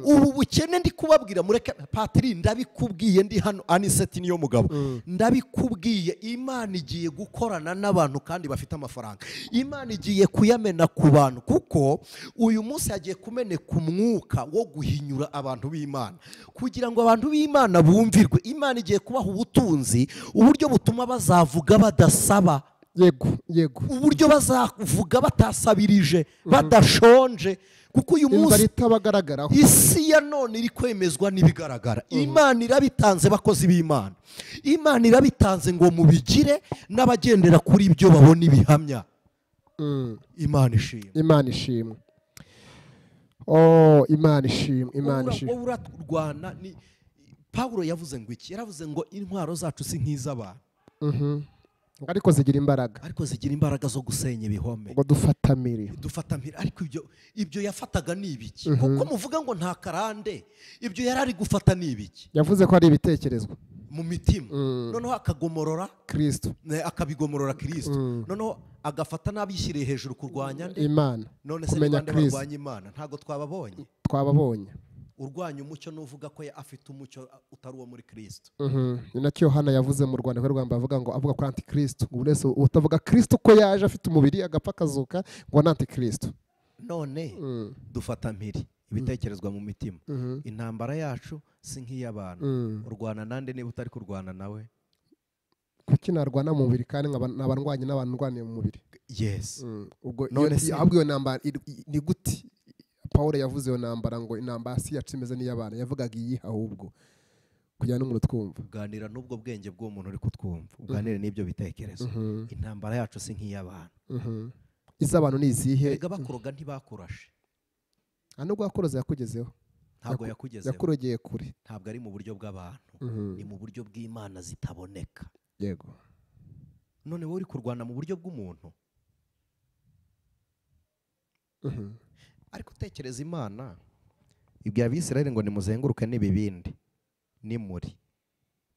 ubu bukene ndi kubabwira mureke patiri ndabikubwiye ndi hano aniseti niyo mugabo Mm. ndabikubwiye imana igiye gukorana n'abantu kandi bafite amafaranga imana igiye kuyamena ku bantu kuko uyu munsi hagiye kumeneka umwuka wo guhinyura abantu b'imana kugira ngo abantu b'imana bumvirwe imana igiye kubaha ubutunzi uburyo butuma bazavuga badasaba yego yego uburyo bazavuga batasabirije badashonje kuko uyu inzara munsi itabagaragaraho isi ya none iri kwemezwa n'ibigaragara imana irabitanze bakozi b'imana imana irabitanze ngo mubigire n'abagendera kuri ibyo babona ibihamya Mm. imana ishimwe imana ishimwe oh imana ishimwe imana Wowe ura- ishimwe wowe urarwana ni pawulo yavuze ngo iki yaravuze ngo intwaro zacu si nk'iz'abantu Mhm. ariko zigira imbaraga ariko zigira imbaraga zo gusenya ibihome ngo dufatamire dufata mpiri ariko ibyo ibyo yafataga ni ibiki kuko muvuga ngo nta karande ibyo yari ari gufata ni ibiki yavuze ko ari ibitekerezo mu mitima noneho akagomorora kirisito ne, akabigomorora kirisito Mm. noneho agafata n'abishyiriye hejuru kurwanya nde imana none se kumenya nibande Kristo. barwanya imana ntabwo twababonye twababonye urwanya umucyo n'uvuga ko ya- afite umucyo uh, utari uwo muri kirisito Mhm. ni nacyo yohana yavuze mu rwanda rwe rwanda avuga ngo avuga kuri antikirisito ubu wese utavuga kirisito ko yaje afite umubiri agapfa akazuka ngo ni antikirisito none Mm. dufata mpiri ibitekerezwa mu mitima Mhm. intambara yacu si nk'iy'abantu Mm. urwana nande niba utari kurwana nawe kuki narwana mu mubiri kandi nkaba nabarwanye n'abantu ndwaniye mu mubiri yes Mm. ubwo None iyo- se- ahubwo iyo ntambara iri- i- ni gute paul yavuze iyo ntambara ngo intambara si yacu imeze n'iy'abantu yavugaga iyihe ahubwo kugira n'umuntu twumva ganira n'ubwo bwenge bw'uwo muntu uri kutwumva uganire n'ibyo bitekerezo Mhm. intambara yacu si nk'iy'abantu Mhm. iz'abantu ni izihe erega bakuroga ntibakurashe nta nubwo yakoroze yakugezeho ntabwo Yaku- yakugezeho yakurogeye kure ntabwo ari mu buryo bw'abantu Mhm. ni mu buryo bw'imana zitaboneka yego none wowe uri kurwana mu buryo bw'umuntu Mhm. ariko utekereza imana ibwira abisirayeli ngo nimuzenguruke n'ibibindi nimuri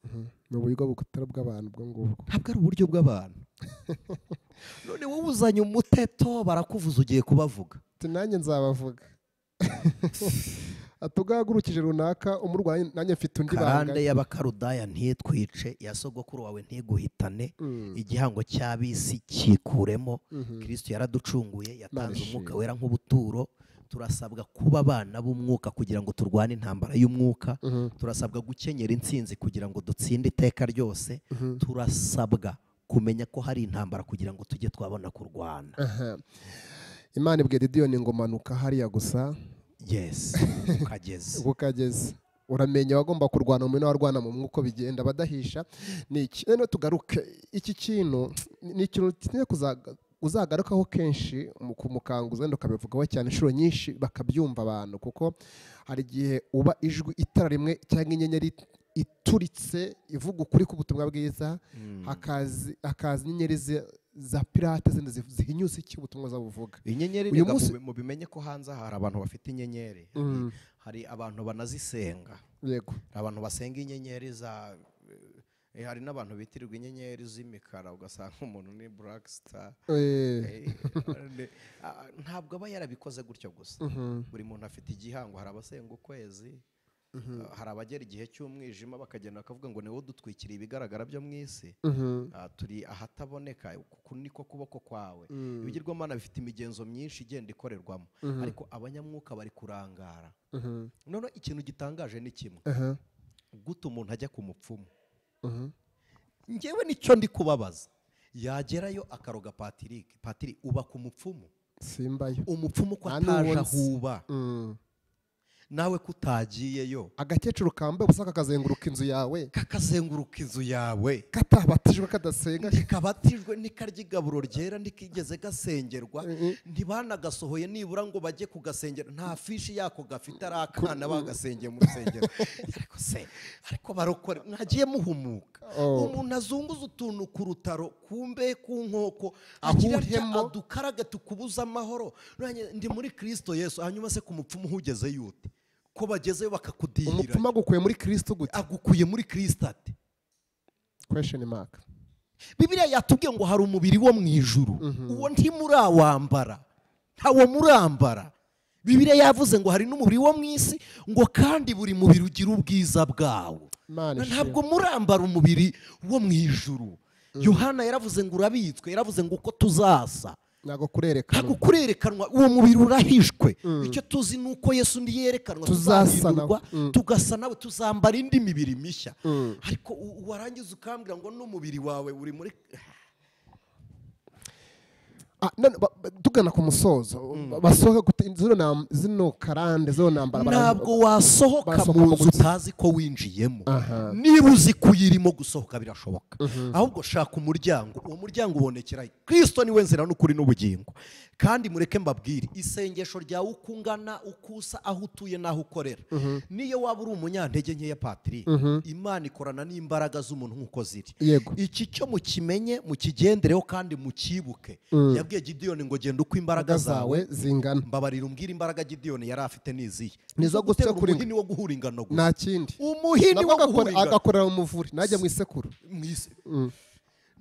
Mhm. ni uburyo butari bw'abantu ubwo ngubwo ntabwo ari uburyo bw'abantu none wowe uzanye umuteto barakuvuza ugiye kubavuga ati nanjye nzabavuga ati ubwo yahagurukije runaka umurwayi nanjye mfite undi banga karande y'abakarudaya ntitwice ya sogokuru wawe ntiguhitane Mm. igihango cy'abisi cyikuremo Mhm. kirisito yaraducunguye yatanze Barishimye. umwuka wera nk'ubuturo turasabwa kuba abana b'umwuka kugira ngo turwane intambara y'umwuka Mhm. turasabwa gukenyera intsinzi kugira ngo dutsinde iteka ryose Mhm. turasabwa kumenya ko hari intambara kugira ngo tujye twabona kurwana Aha. imana ibwira idiyoni ngo manuka hariya gusa yesi ukageze ubwo ukageze uramenya abagomba kurwana mu n'abarwana mu mwuko bigenda badahisha ni iki rero tugaruke iki kintu ni ikintu tugiye kuzaga- uzagarukaho kenshi mu kumukanguza wenda ukabivugaho cyane inshuro nyinshi bakabyumva abantu kuko hari igihe uba ijwi itara rimwe cyangwa inyenyeri ituritse ivuga ukuri k'ubutumwa bwiza hakazi hakaza inyenyeri zi- za pirate zindi ziv- zihinyuza icyo ubutumwa buza buvuga inyenyeri Uyu reka munsi- mubi- mubimenye ko hanze aha hari abantu bafite inyenyeri Mm. hari abantu banazisenga yego hari abantu basenga inyenyeri za eh, hari n'abantu bitirirwa inyenyeri z'imikara ugasanga umuntu ni black star Eh, Eh, ne- ah, ntabwo aba yarabikoze gutyo gusa mhm, buri muntu afite igihango hari abasenga ukwezi ah, hari abagera igihe cy'umwijima bakagenda bakavuga ngo ni wowe udutwikiriye ibigaragara byo mu isi mhm, Ah, turi ahataboneka kuko niko kuboko kwawe Mm. ibigirwamana bifite imigenzo myinshi igenda ikorerwamo Mhm. ariko abanyamwuka bari kurangara mhm, noneho ikintu gitangaje ni kimwe aha, guta umuntu ajya ku mupfumu mhm, ngewe nicyo ndi kubabaza yagerayo akaroga patirike patiri uba ku mupfumu simbayo umupfumu ko Nta ataje n'uwo nzi. ahuba Mm. nawe ko utagiyeyo agakecuru kambaye ubusa kakazenguruka inzu yawe kakazenguruka inzu yawe katabatijwe kadasenga ntikabatijwe ntikarya igaburo ryera ntikigeze gasengerwa Mhm. ntibanagasohoye nibura ngo bajye kugasengera nta fishi yako gafite ari akana bagasengeye mu rusengero ariko se ariko barokore mwagiye muhumuka Oh. umuntu azunguza utuntu ku rutaro ku mbehe ku nkoko Ahuhemo. agira atya adukarage tukubuze amahoro Nanjye ndi muri kirisito yesu hanyuma se ku mupfumu uhugeze yute ko bagezeyo bakakudihira umupfumu agukuye muri kristo gute agukuye muri kirisito ate question mark bibiriya yatubwiye ngo hari umubiri wo mu ijuru uwo ntimurawambara ntawo murambara bibiriya yavuze ngo hari n'umubiri wo mu isi ngo kandi buri mubiri ugira ubwiza bwawo Imana ishimwe. ntabwo murambara umubiri wo mu ijuru yohana yaravuze ngo urabitswe yaravuze ngo uko tuzasa ntabwo kurerekana ntabwo kurerekanwa uwo mubiri urahishwe icyo tuzi ni uko yesu undi yerekanwa Tuzasa tuzahindurwa nawe. Mm. tugasa nawe tuzambara indi mibiri mishya Mm. ariko u- warangiza ukambwira ngo n'umubiri wawe uri muri Ah, none ba- ba- tugana ku musozo basohoka gute- zino nam- zino karande zino ntambara ntabwo wasohoka barasohoka mu mu nzu nzu. utazi ko winjiyemo Aha. niba uzi ko uyirimo gusohoka birashoboka ahubwo shaka umuryango uwo muryango ubonekera kirisito niwe nzira n'ukuri n'ubugingo kandi mureke mbabwire isengesho ryawe uko ungana uko usa aho utuye n'aho ukorera niyo waba uri umunyantege nkeya patiri imana ikorana n'imbaraga z'umuntu nk'uko ziri Yego. iki cyo mukimenye mukigendereho kandi mukibuke yabwiye gidiyoni ngo genda uko imbaraga imbaraga zawe zawe zingana mbabarira umbwire imbaraga gidiyoni yari afite nizihe Ni izo guterura gusekura umuhini wo guhura ingano gusa nta kindi umuhini nabwo wo agakora- guhura ingano agakorera mu muvure najya mu isekuru mu isi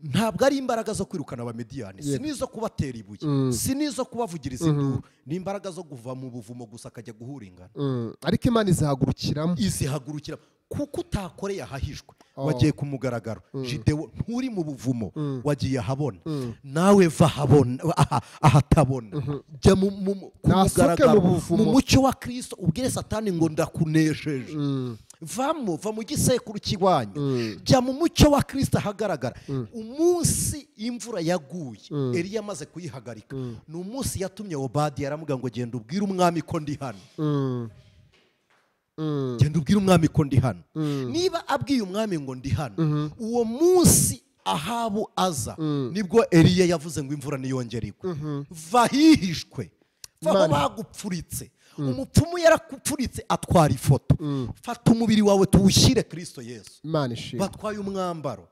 ntabwo ari imbaraga zo kwirukana abamidiyani si Yego. n'izo kubatera ibuye si n'izo kubavugiriza induru ni imbaraga zo kuva mu buvumo gusa akajya guhura ingano Mm. ariko imana izahagurukiramo izihagurukira kuko utakoreye ahahishwe wagiye ku mugaragaro jidewo nturi mu buvumo wagiye ahabona nawe va ahabona aha- ahatabona jya mu- mu- mu- ku Ntasohoke mugaragaro mu buvumo. mu mucyo wa kirisito ubwire satani ngo ndakunesheje vamo va mu gisekuru cy'iwanyu jya mu mucyo wa kirisito ahagaragara umunsi imvura yaguye eriya amaze kuyihagarika ni umunsi yatumye obadi yaramubwira ngo genda ubwire umwami ko ndi hano Mm. Mm. genda ubwire umwami ko ndi hano niba abwiye umwami ngo ndi hano uwo munsi ahabu aza nibwo eriya yavuze ngo imvura niyongere igwe va hihishwe va aho Imana. bagupfuritse umupfumu yarakupfuritse atwara ifoto fata umubiri wawe tuwushyire kirisito yesu imana ishimwe batwaye umwambaro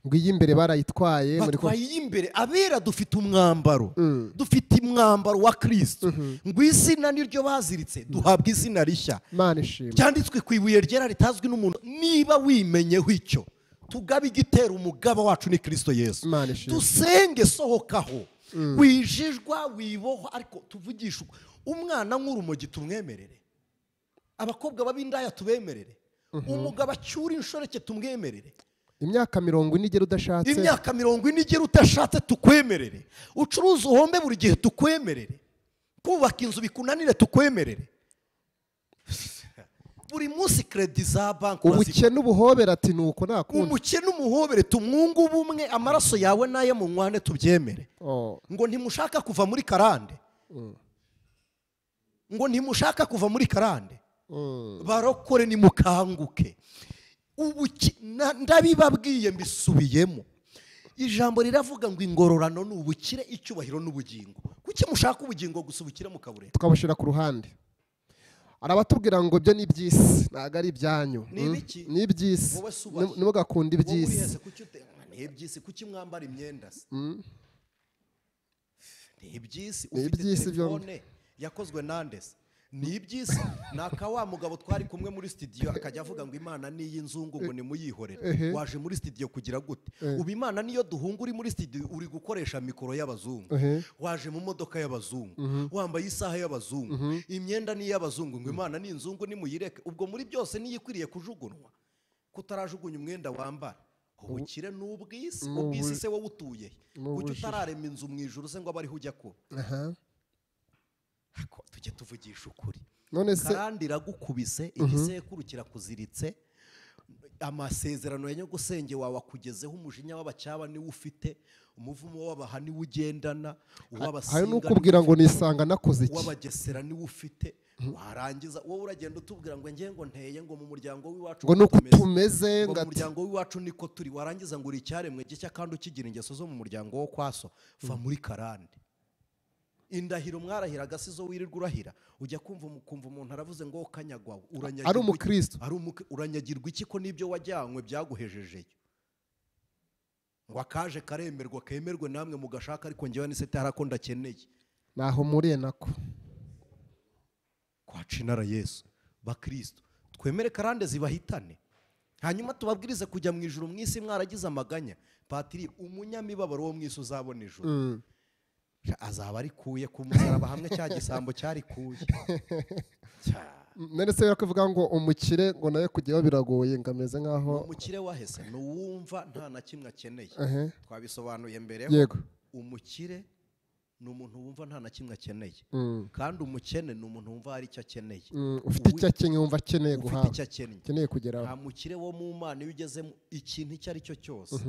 ngo iyi imbere barayitwaye muri ko- batwaye iy'imbere abera dufite umwambaro dufite umwambaro wa kirisito ngo izina niryo baziritse duhabwa izina rishya imana ishimwe byanditswe ku ibuye ryera ritazwi n'umuntu niba wimenyeho icyo tugabe igitera umugaba wacu ni kirisito yesu Imana ishimwe. dusenge sohokaho wijijwa wibohwa ariko tuvugishe uko- umwana nk'urumogi tumwemerere abakobwa b'ab'indaya tubemerere umugabo acyura inshoreke tumwemerere imyaka mirongo ine igera udashatse imyaka mirongo ine igera utashatse tukwemerere ucuruza uhombe buri gihe tukwemerere kubaka inzu bikunanire tukwemerere buri munsi kredi za banki uraziba- ubukene ubuhobera ati ni uko nakundi umukene umuhobere tumwunge ubumwe amaraso yawe n'ayo mu mwane tubyemere Oh. ngo ntimushaka kuva muri karande ngo ntimushaka kuva muri karande Mm. barokore nimukanguke ubu ki- na- ndabibabwiye mbisubiyemo ijambo riravuga ngo ingororano ni ubukire icyubahiro n'ubugingo kuki mushaka ubugingo gusa ubukire mukabureka tukabushyira ku ruhande arabatubwira ngo ibyo ni iby'isi ntabwo ari ibyanyu Ni Mm, ibiki? ni iby'isi Wowe se ubahe. Ntim- ntimugakunde wowe iby'isi uriheze kuki ute- ni iby'isi kuki mwambara imyenda se Mm, ni iby'isi Ni ufite iby'isi telefone yakozwe nande se ni iby'isi ni aka wa mugabo twari kumwe muri studio akajya avuga ngo imana ni iy'inzungu ngo nimuyihorere ehe. waje muri studio kugira gute Eh. ubu imana niyo duhunga uri muri studio uri gukoresha mikoro y'abazungu ehe. waje mu modoka y'abazungu wambaye isaha y'abazungu imyenda ni iy'abazungu ngo imana ni inzungu nimuyireke ubwo muri byose niyo ikwiriye kujugunywa kutarajugunya umwenda wambara ubukire ni ubw'isi Ni ubw'isi ubu- se wowe utuye he? ni kuki ubujiji. utararema inzu mu ijuru se ngo abe ariho ujya kuba aha Ako, tujye tuvugisha ukuri none se karandi iragukubise igisekuru kirakuziritse amasezerano ya nyogosenge wawe akugezeho umujinya w'abacyaba niwo ufite umuvumo w'abaha niwo ugendana hari uw'abasinga n'ukubwira ngo nisanga nakoze iki uw'abagesera niwo ufite warangiza wowe uragenda utubwira ngo njye ngo nteye ngo mu muryango w'iwacu ngo ni uko tumeze, tumeze ngo ngo mu ati muryango w'iwacu niko turi warangiza ngo uri icyaremwe gishya kandi ukigira ingeso zo mu muryango wo kwa so va muri karande indahiro mwarahiraga si zo wirirwa urahira ujya kumva umu- kumva umuntu aravuze ngo wowe ukanyagwa uranyagirwa ari iki? umukristo ari umukri- uranyagirwa iki ko n'ibyo wajyanywe byaguhejejeyo ngo akaje karemerwa kemerwe namwe mugashaka ariko ngewe n'isete hari ako ndakeneye ntaho mpuriye nako kwaca inara yesu bakristo twemere karande zibahitane hanyuma tubabwirize kujya mu ijuru mu isi mwaragize amaganya patiri umunyamibabaro wo mu isi uzabona ijuru Mm. Sha, azaba arikuye ku musaraba hamwe cya gisambo cyarikuye Cya- none se rero kuvuga ngo umukire ngo nawe kujyaho biragoye ngo ameze nk'aho umukire wahese ni uwumva nta na kimwe akeneye ehe twabisobanuye mbere yego umukire ni umuntu wumva nta na kimwe akeneye Mm. kandi umukene ni umuntu wumva hari icyo akeneye Mm, ufite icyo akeneye wumva akeneye ufite guhabwa icyo akeneye akeneye kugeraho nta mukire wo mu mana iyo ugezemo ikintu icyo ari cyo cyose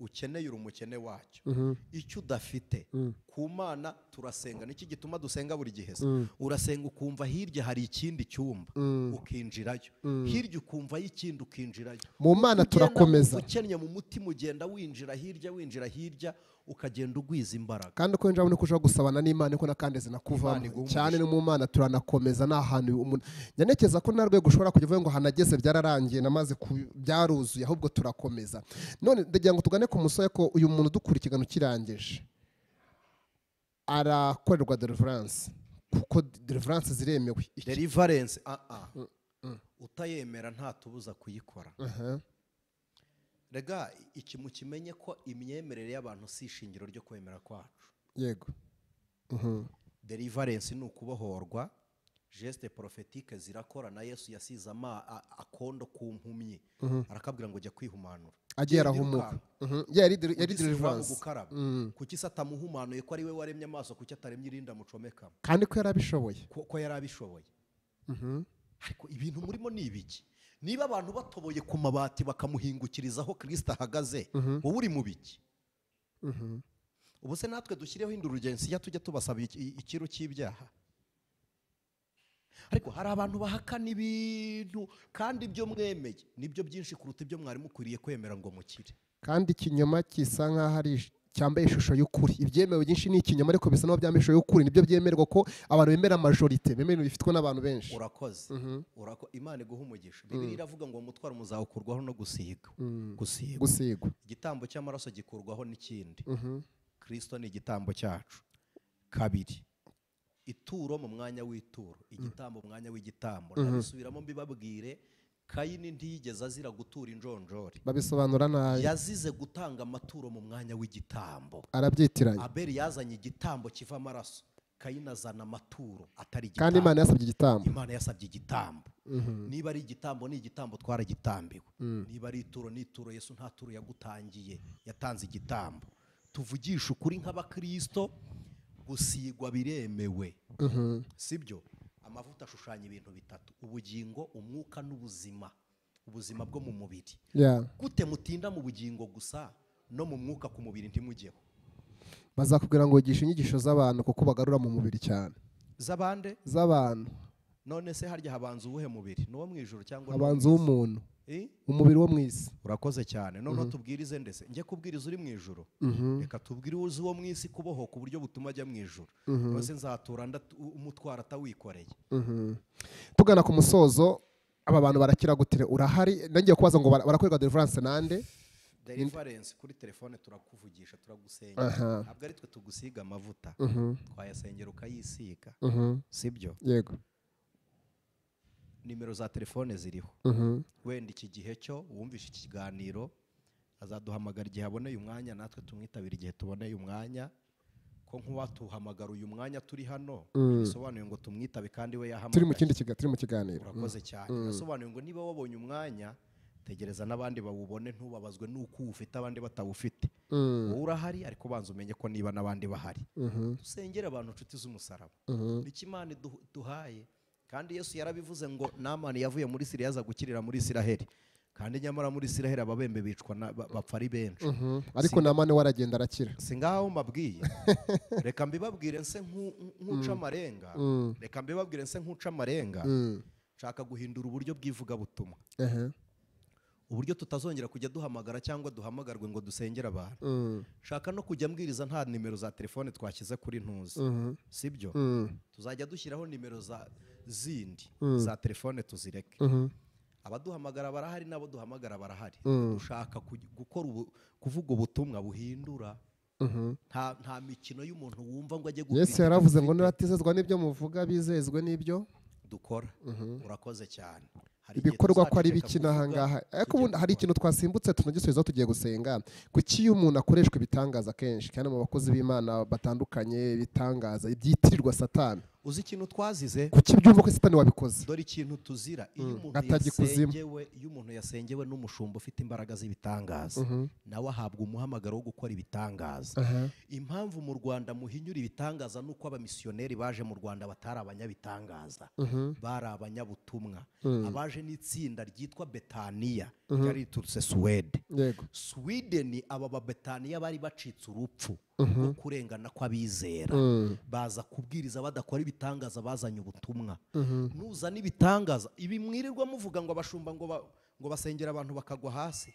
ukeneye uri umukene wacyo Mhm. icyo udafite ku mana turasenga nicyo gituma dusenga buri gihe se urasenga ukumva hirya hari ikindi cyumba ukinjirayo hirya ukumvayo ikindi ukinjirayo mu mana Ugenda turakomeza wumva ukennye mu mutima ugenda winjira hirya winjira hirya ukagenda ugwiza imbaraga kandi uko winjira niko ushobora gusabana n'imana niko nakandi Imana zinakuvamo iguha cyane umugisha. no mu mana turanakomeza nta hantu umuntu nyanekeza ko nta rwego ushobora kujya uvuga ngo hanageze byararangiye namaze ku- byaruzuye ahubwo turakomeza none ndagira ngo tugane ku musore ko uyu muntu udukura ikiganiro kirangije arakorerwa deliverance kuko deliverance ziremewe Iki- deliverance ah ah utayemera ntatubuza kuyikora Aha. rega iki mukimenye ko imyemerere y'abantu si ishingiro ryo kwemera kwacu yego Mhm. deliverance ni ukubohorwa geste porofetike zirakora na yesu yasize ama a- akondo ku mpumyi arakabwira ngo jya kwihumanura agiye Genda arahumuka ukanga. Mhm. Yeah, yari deli- yari Kuki si iwabo deliverance gukaraba kuki se atamuhumanuye ko ari we waremye amaso kuki ataremye irinda mucomekamo kandi ko yari abishoboye ko ko yari abishoboye ariko ibintu murimo ni ibiki niba abantu batoboye ku mabati bakamuhingukiriza aho kirisita ahagaze wowe uri mu biki ubu se natwe dushyireho indurugence tujya tubasaba iki- ikiru cy'ibyaha ariko hari abantu bahakana ibintu kandi ibyo mwemeye nibyo byinshi kuruta ibyo mwari mukwiriye kwemera ngo mukire kandi ikinyoma gisa nk'aho ari ish- cyambaye ishusho y'ukuri ibyemewe byinshi ni ikinyoma ariko bisa n'aho byambaye ishusho y'ukuri nibyo byemerwa ko abantu bemera majorite bemera ibintu bifitwe n'abantu benshi urakoze Urako- imana iguha umugisha bibiri iravuga ngo umutwaro muzawukurwaho no gusiga gusiga gusigwa igitambo cy'amaraso gikurwaho n'ikindi kirisito ni igitambo cyacu kabiri ituro mu mwanya w'ituro igitambo mu mwanya w'igitambo ndabisubiramo mbibabwire kayini ntiyigeze azira gutura injonjori babisobanura nabi yazize gutanga amaturo mu mwanya w'igitambo arabyitiranya abeli yazanye igitambo kiva amaraso kayini azana amaturo atari kandi igitambo imana yasabye igitambo imana yasabye igitambo niba ari igitambo ni igitambo twaragitambiwe niba ari ituro ni ituro yesu nta turo yagutangiye yatanze igitambo tuvugisha ukuri nk'abakirisito gusigwa biremewe sibyo amavuta ashushanya ibintu bitatu ubugingo umwuka n'ubuzima ubuzima bwo mu mubiri Yeah. gute mutinda mu bugingo gusa no mu mwuka ku mubiri ntimujyeho bazakubwira ngo wigisha inyigisho z'abantu kuko bagarura mu mubiri cyane z'abande z'abantu none se harya habanza uwuhe mubiri ni uwo mu ijoro cyangwa ni uwo mu abanza isi? uw'umuntu Eh? umubiri wo mu isi urakoze cyane noneho tubwirize ndetse njye kubwiriza uri mu ijoro reka tubwire uzi uwo mu isi kubohoka uburyo butuma ajya mu ijoro rwose nzatura ndatu- umutwaro atawikoreye tugana ku musozo aba bantu barakira gutire urahari nagiye kubaza ngo bara- barakorerwa deliverance nande deliverance kuri telefone turakuvugisha turagusengera Aha. ntabwo ari twe tugusiga amavuta twayasengera ukayisiga Mhm. sibyo yego nimero za telefone ziriho Mhm. wenda iki gihe cyo wumvishe iki kiganiro azaduhamagara igihe aboneye umwanya natwe tumwitabire igihe tuboneye umwanya ko nk'uwatuhamagara uyu mwanya turi hano bisobanuye ngo tumwitabe kandi turi we mu yahamagaye kindi kiga turi mu kiganiro urakoze cyane bisobanuye ngo niba wabonye umwanya tegereza n'abandi bawubone ntubabazwe n'uko uwufite abandi batawufite wowe urahari ariko banza umenye ko niba n'abandi bahari dusengere abantu inshuti z'umusaraba nicyo imana iduh- duhaye kandi yesu yarabivuze ngo namani yavuye muri siriya yaza gukirira muri isiraheli kandi nyamara muri isiraheli ababembe bicwa na- ba- bapfa ari benshi Mhm. ariko namane we aragenda arakira si ngaho mbabwiye reka mbibabwire nse nk'u- nk'uca amarenga reka mbibabwire nse nk'uca amarenga Mm. nshaka guhindura uburyo bw'ivugabutumwa Ehe. uburyo tutazongera kujya duhamagara cyangwa duhamagarwe ngo dusengere abantu Mm. nshaka no kujya mbwiriza nta nimero za telefone twashyize kuri ntuzi sibyo Mm. tuzajya dushyiraho nimero za zindi za telefone tuzireke Mhm. abaduhamagara barahari n'abo duhamagara barahari dushaka kuj- gukora ubu- kuvuga ubutumwa buhindura Mhm. nta nta mikino y'umuntu wumva ngo ajye gukora yesu yaravuze ngo nibatizezwa n'ibyo muvuga bizezwe n'ibyo dukora urakoze cyane Hari igihe ibikorwa ko ari biki tuzaceceka kuvuga, n'aha ngaha ariko tujya ubundi hari gukora. ikintu twasimbutse tunagisubizaho tugiye gusenga kuki iyo umuntu akoreshwa ibitangaza kenshi kandi mu bakozi b'imana batandukanye ibitangaza ibyitirirwa satani uzi ikintu twazize kuki byumva ko satani wabikoze dore ikintu tuzira iyo umuntu Atajya ikuzimu. yasengewe iyo umuntu yasengewe n'umushumba ufite imbaraga z'ibitangaza nawe ahabwa umuhamagaro wo gukora ibitangaza impamvu mu rwanda muhinyura ibitangaza ni uko abamisiyoneri baje mu rwanda batari abanyabitangaza bari abanyabutumwa abaje n'itsinda ryitwa betaniya ryari riturutse suwede yego sweden aba babetaniya bari bacitse urupfu rwo kurengana kw'abizera baza kubwiriza badakora ibitangaza bazanye ubutumwa nuzana ibitangaza ibi mwirirwa muvuga ngo abashumba ngo ba- ngo basengera abantu bakagwa hasi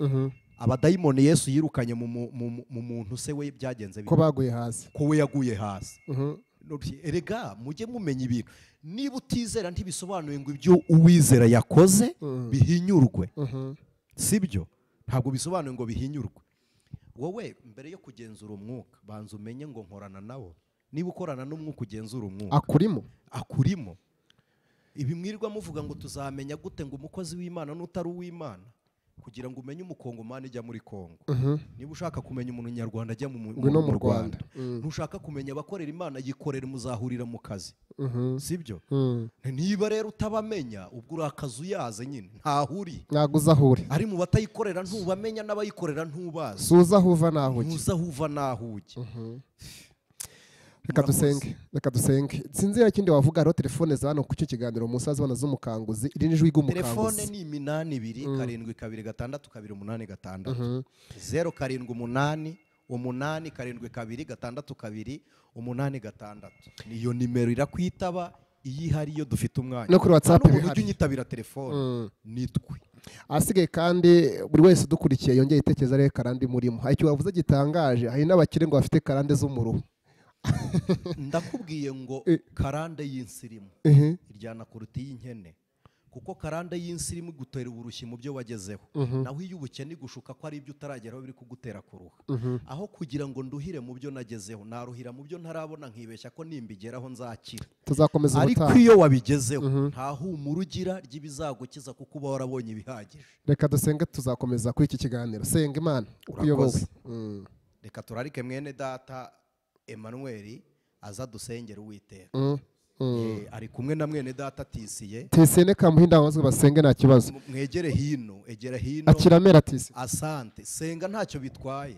abadayimoni yesu yirukanye mu mu- mu- mu muntu se we byagenze ko bite? baguye hasi ko we yaguye hasi Mhm. Noti, erega mujye mumenya ibintu niba utizera ntibisobanuye ngo ibyo uwizera yakoze bihinyurwe sibyo ntabwo bisobanuye ngo bihinyurwe wowe mbere yo kugenzura umwuka banza umenye ngo nkorana nawo niba ukorana n'umwuka ugenzura umwuka akurimo akurimo ibi mwirirwa muvuga ngo tuzamenya gute ngo umukozi w'imana n'utari uw'imana kugira ngo umenye umukongomani ujya muri kongo niba ushaka kumenya umunyarwanda ajya mu, mu, Ngwino mu mu rwanda Rwanda. ntushaka kumenya abakorera imana yikorera muzahurira mu kazi Mhm. sibyo Mm. niba rero utabamenya ubwo uri akazi uyaze nyine ntahuri ntabwo uza aho uri ari mu batayikorera ntubamenya n'abayikorera ntubazi si uza aho uva n'aho ujya ntuza aho uva n'aho ujya reka dusenge reka dusenge sinzi iyo kindi wavuga hariho telefone za hano ku cyo kiganiro musaza ubona z'umukanguzi iri ni ijwi telefone ry'umukanguzi ni iminani ibiri karindwi kabiri gatandatu kabiri umunani gatandatu zeru karindwi umunani umunani karindwi kabiri gatandatu kabiri umunani gatandatu niyo nimero irakwitaba iyo ihari iyo dufite umwanya No kuri WhatsApp Nta n'umuntu bihari. ujya unyitabira telefone nitwe ahasigaye kandi buri wese udukurikiye yongeye itekereza arebe karande murimo hari icyo wavuze gitangaje hari n'abakire ngo bafite karande z'umuruho ndakubwiye ngo karande y'insirimu iryana kuruta iy'inkene kuko karande y'insirimu igutera uburushyi mu byo wagezeho naho iyo ubukene igushuka ko ari ibyo utarageraho biri kugutera kuruha aho kugira ngo nduhire mu byo nagezeho naruhira mu byo ntarabona nkibeshya ko nimbigeraho nzakira tuzakomeza ariko ubutaha iyo wabigezeho nta humura ugira ry'ibizagukiza kuko uba warabonye ibihagije reka dusenge tuzakomeza kuri iki kiganiro senga imana uko uyobowe Urakoze. reka turarike mwene data emanuweli aza dusengere uwiteka Eh, ari kumwe na mwene data tisiye tisene kamuhinda abazwe basenge nta kibazo M- mwegere hino egera hino akiramera tise asante senga ntacyo bitwaye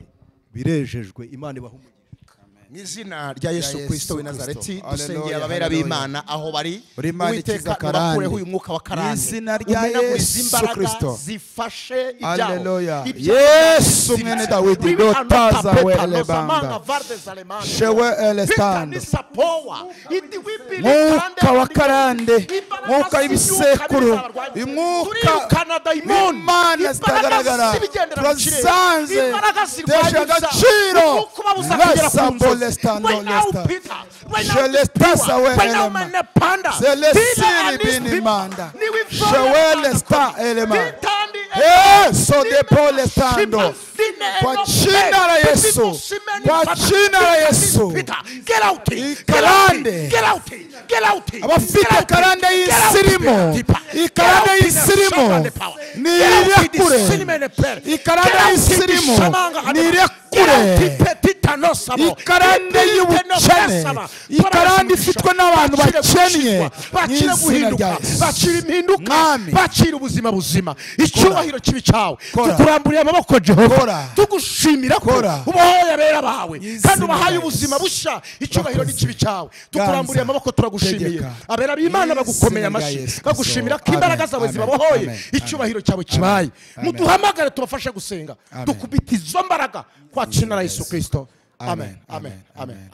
birejejwe imana ibaha umugisha amen mu izina rya yesu Yesu kirisito Kristo. w'i nazareti Hallelujah, dusengera ababera hallelujah. b'imana aho bari Uri Imana ikiza uwiteka karande. ubakureho uyu mwuka wa Mu karande izina rya umenagurize Yesu imbaraga Kristo. zifashe ibyaho Haleluya. Ibyago Yesu zifashe. mwene Dawidi, Bibi dotaza anotapeta, we nozamanga elebanga. varde zalemanga. Shewe elestando. Bitanisa powa. Iti wipili kande mwuka wa kandika. karande Imbaraga mwuka y'ibisekuru z'ibyuka bizabarwayi. umwuka Turikana dayimoni. imana zitagaragara Imbaraga z'ibigendera mu kirere. turasanze Imbaraga zirwanya tesha ibyaha. agaciro Nuko babuza kugera ku Lesa nzozi. bolesta, Right now, nolesta. Peter. Right now, Shelesta Peter. sawe Right now, elema. mene panda. Bila selesiri and these people. binimanda Ni wivole shewelesta panda. elema Bitandi yeso Ni de mama polestando Shima, kwa sine jina la eno yesu pe. kwa Piti jina la yesu Peter, get out. Get out. ikarande Get out. Get out. abafite ikarande y'isirimu ikarande y'isirimu nire kure ikarande y'isirimu nire kure ikarande y'ubukene ikarande ifitwe n'abantu bakennye mu izina rya bakira guhinduka yesu bakira impinduka Mwami. bakira ubuzima buzima icyubahiro kibi cyawe Kora. tukuramburiye amaboko jehova Kora. tugushimira ko Kora. ubahoye abera bawe Izina kandi ubahaye rya ubuzima Yesu. bushya icyubahiro Urakoze. n'ikibi cyawe tukuramburiye Ganza. amaboko turagushimiye Tegeka. abera b'imana Izina bagukomeye rya amashyi Yesu Kristo. bagushimira ko Amen. imbaraga zawe Amen. zibabohoye Amen. icyubahiro cyawe kibaye Amen. muduhamagare tubafashe gusenga Amen. dukubita izo mbaraga kwa cina la yesu kirisito Amen. amen amen amen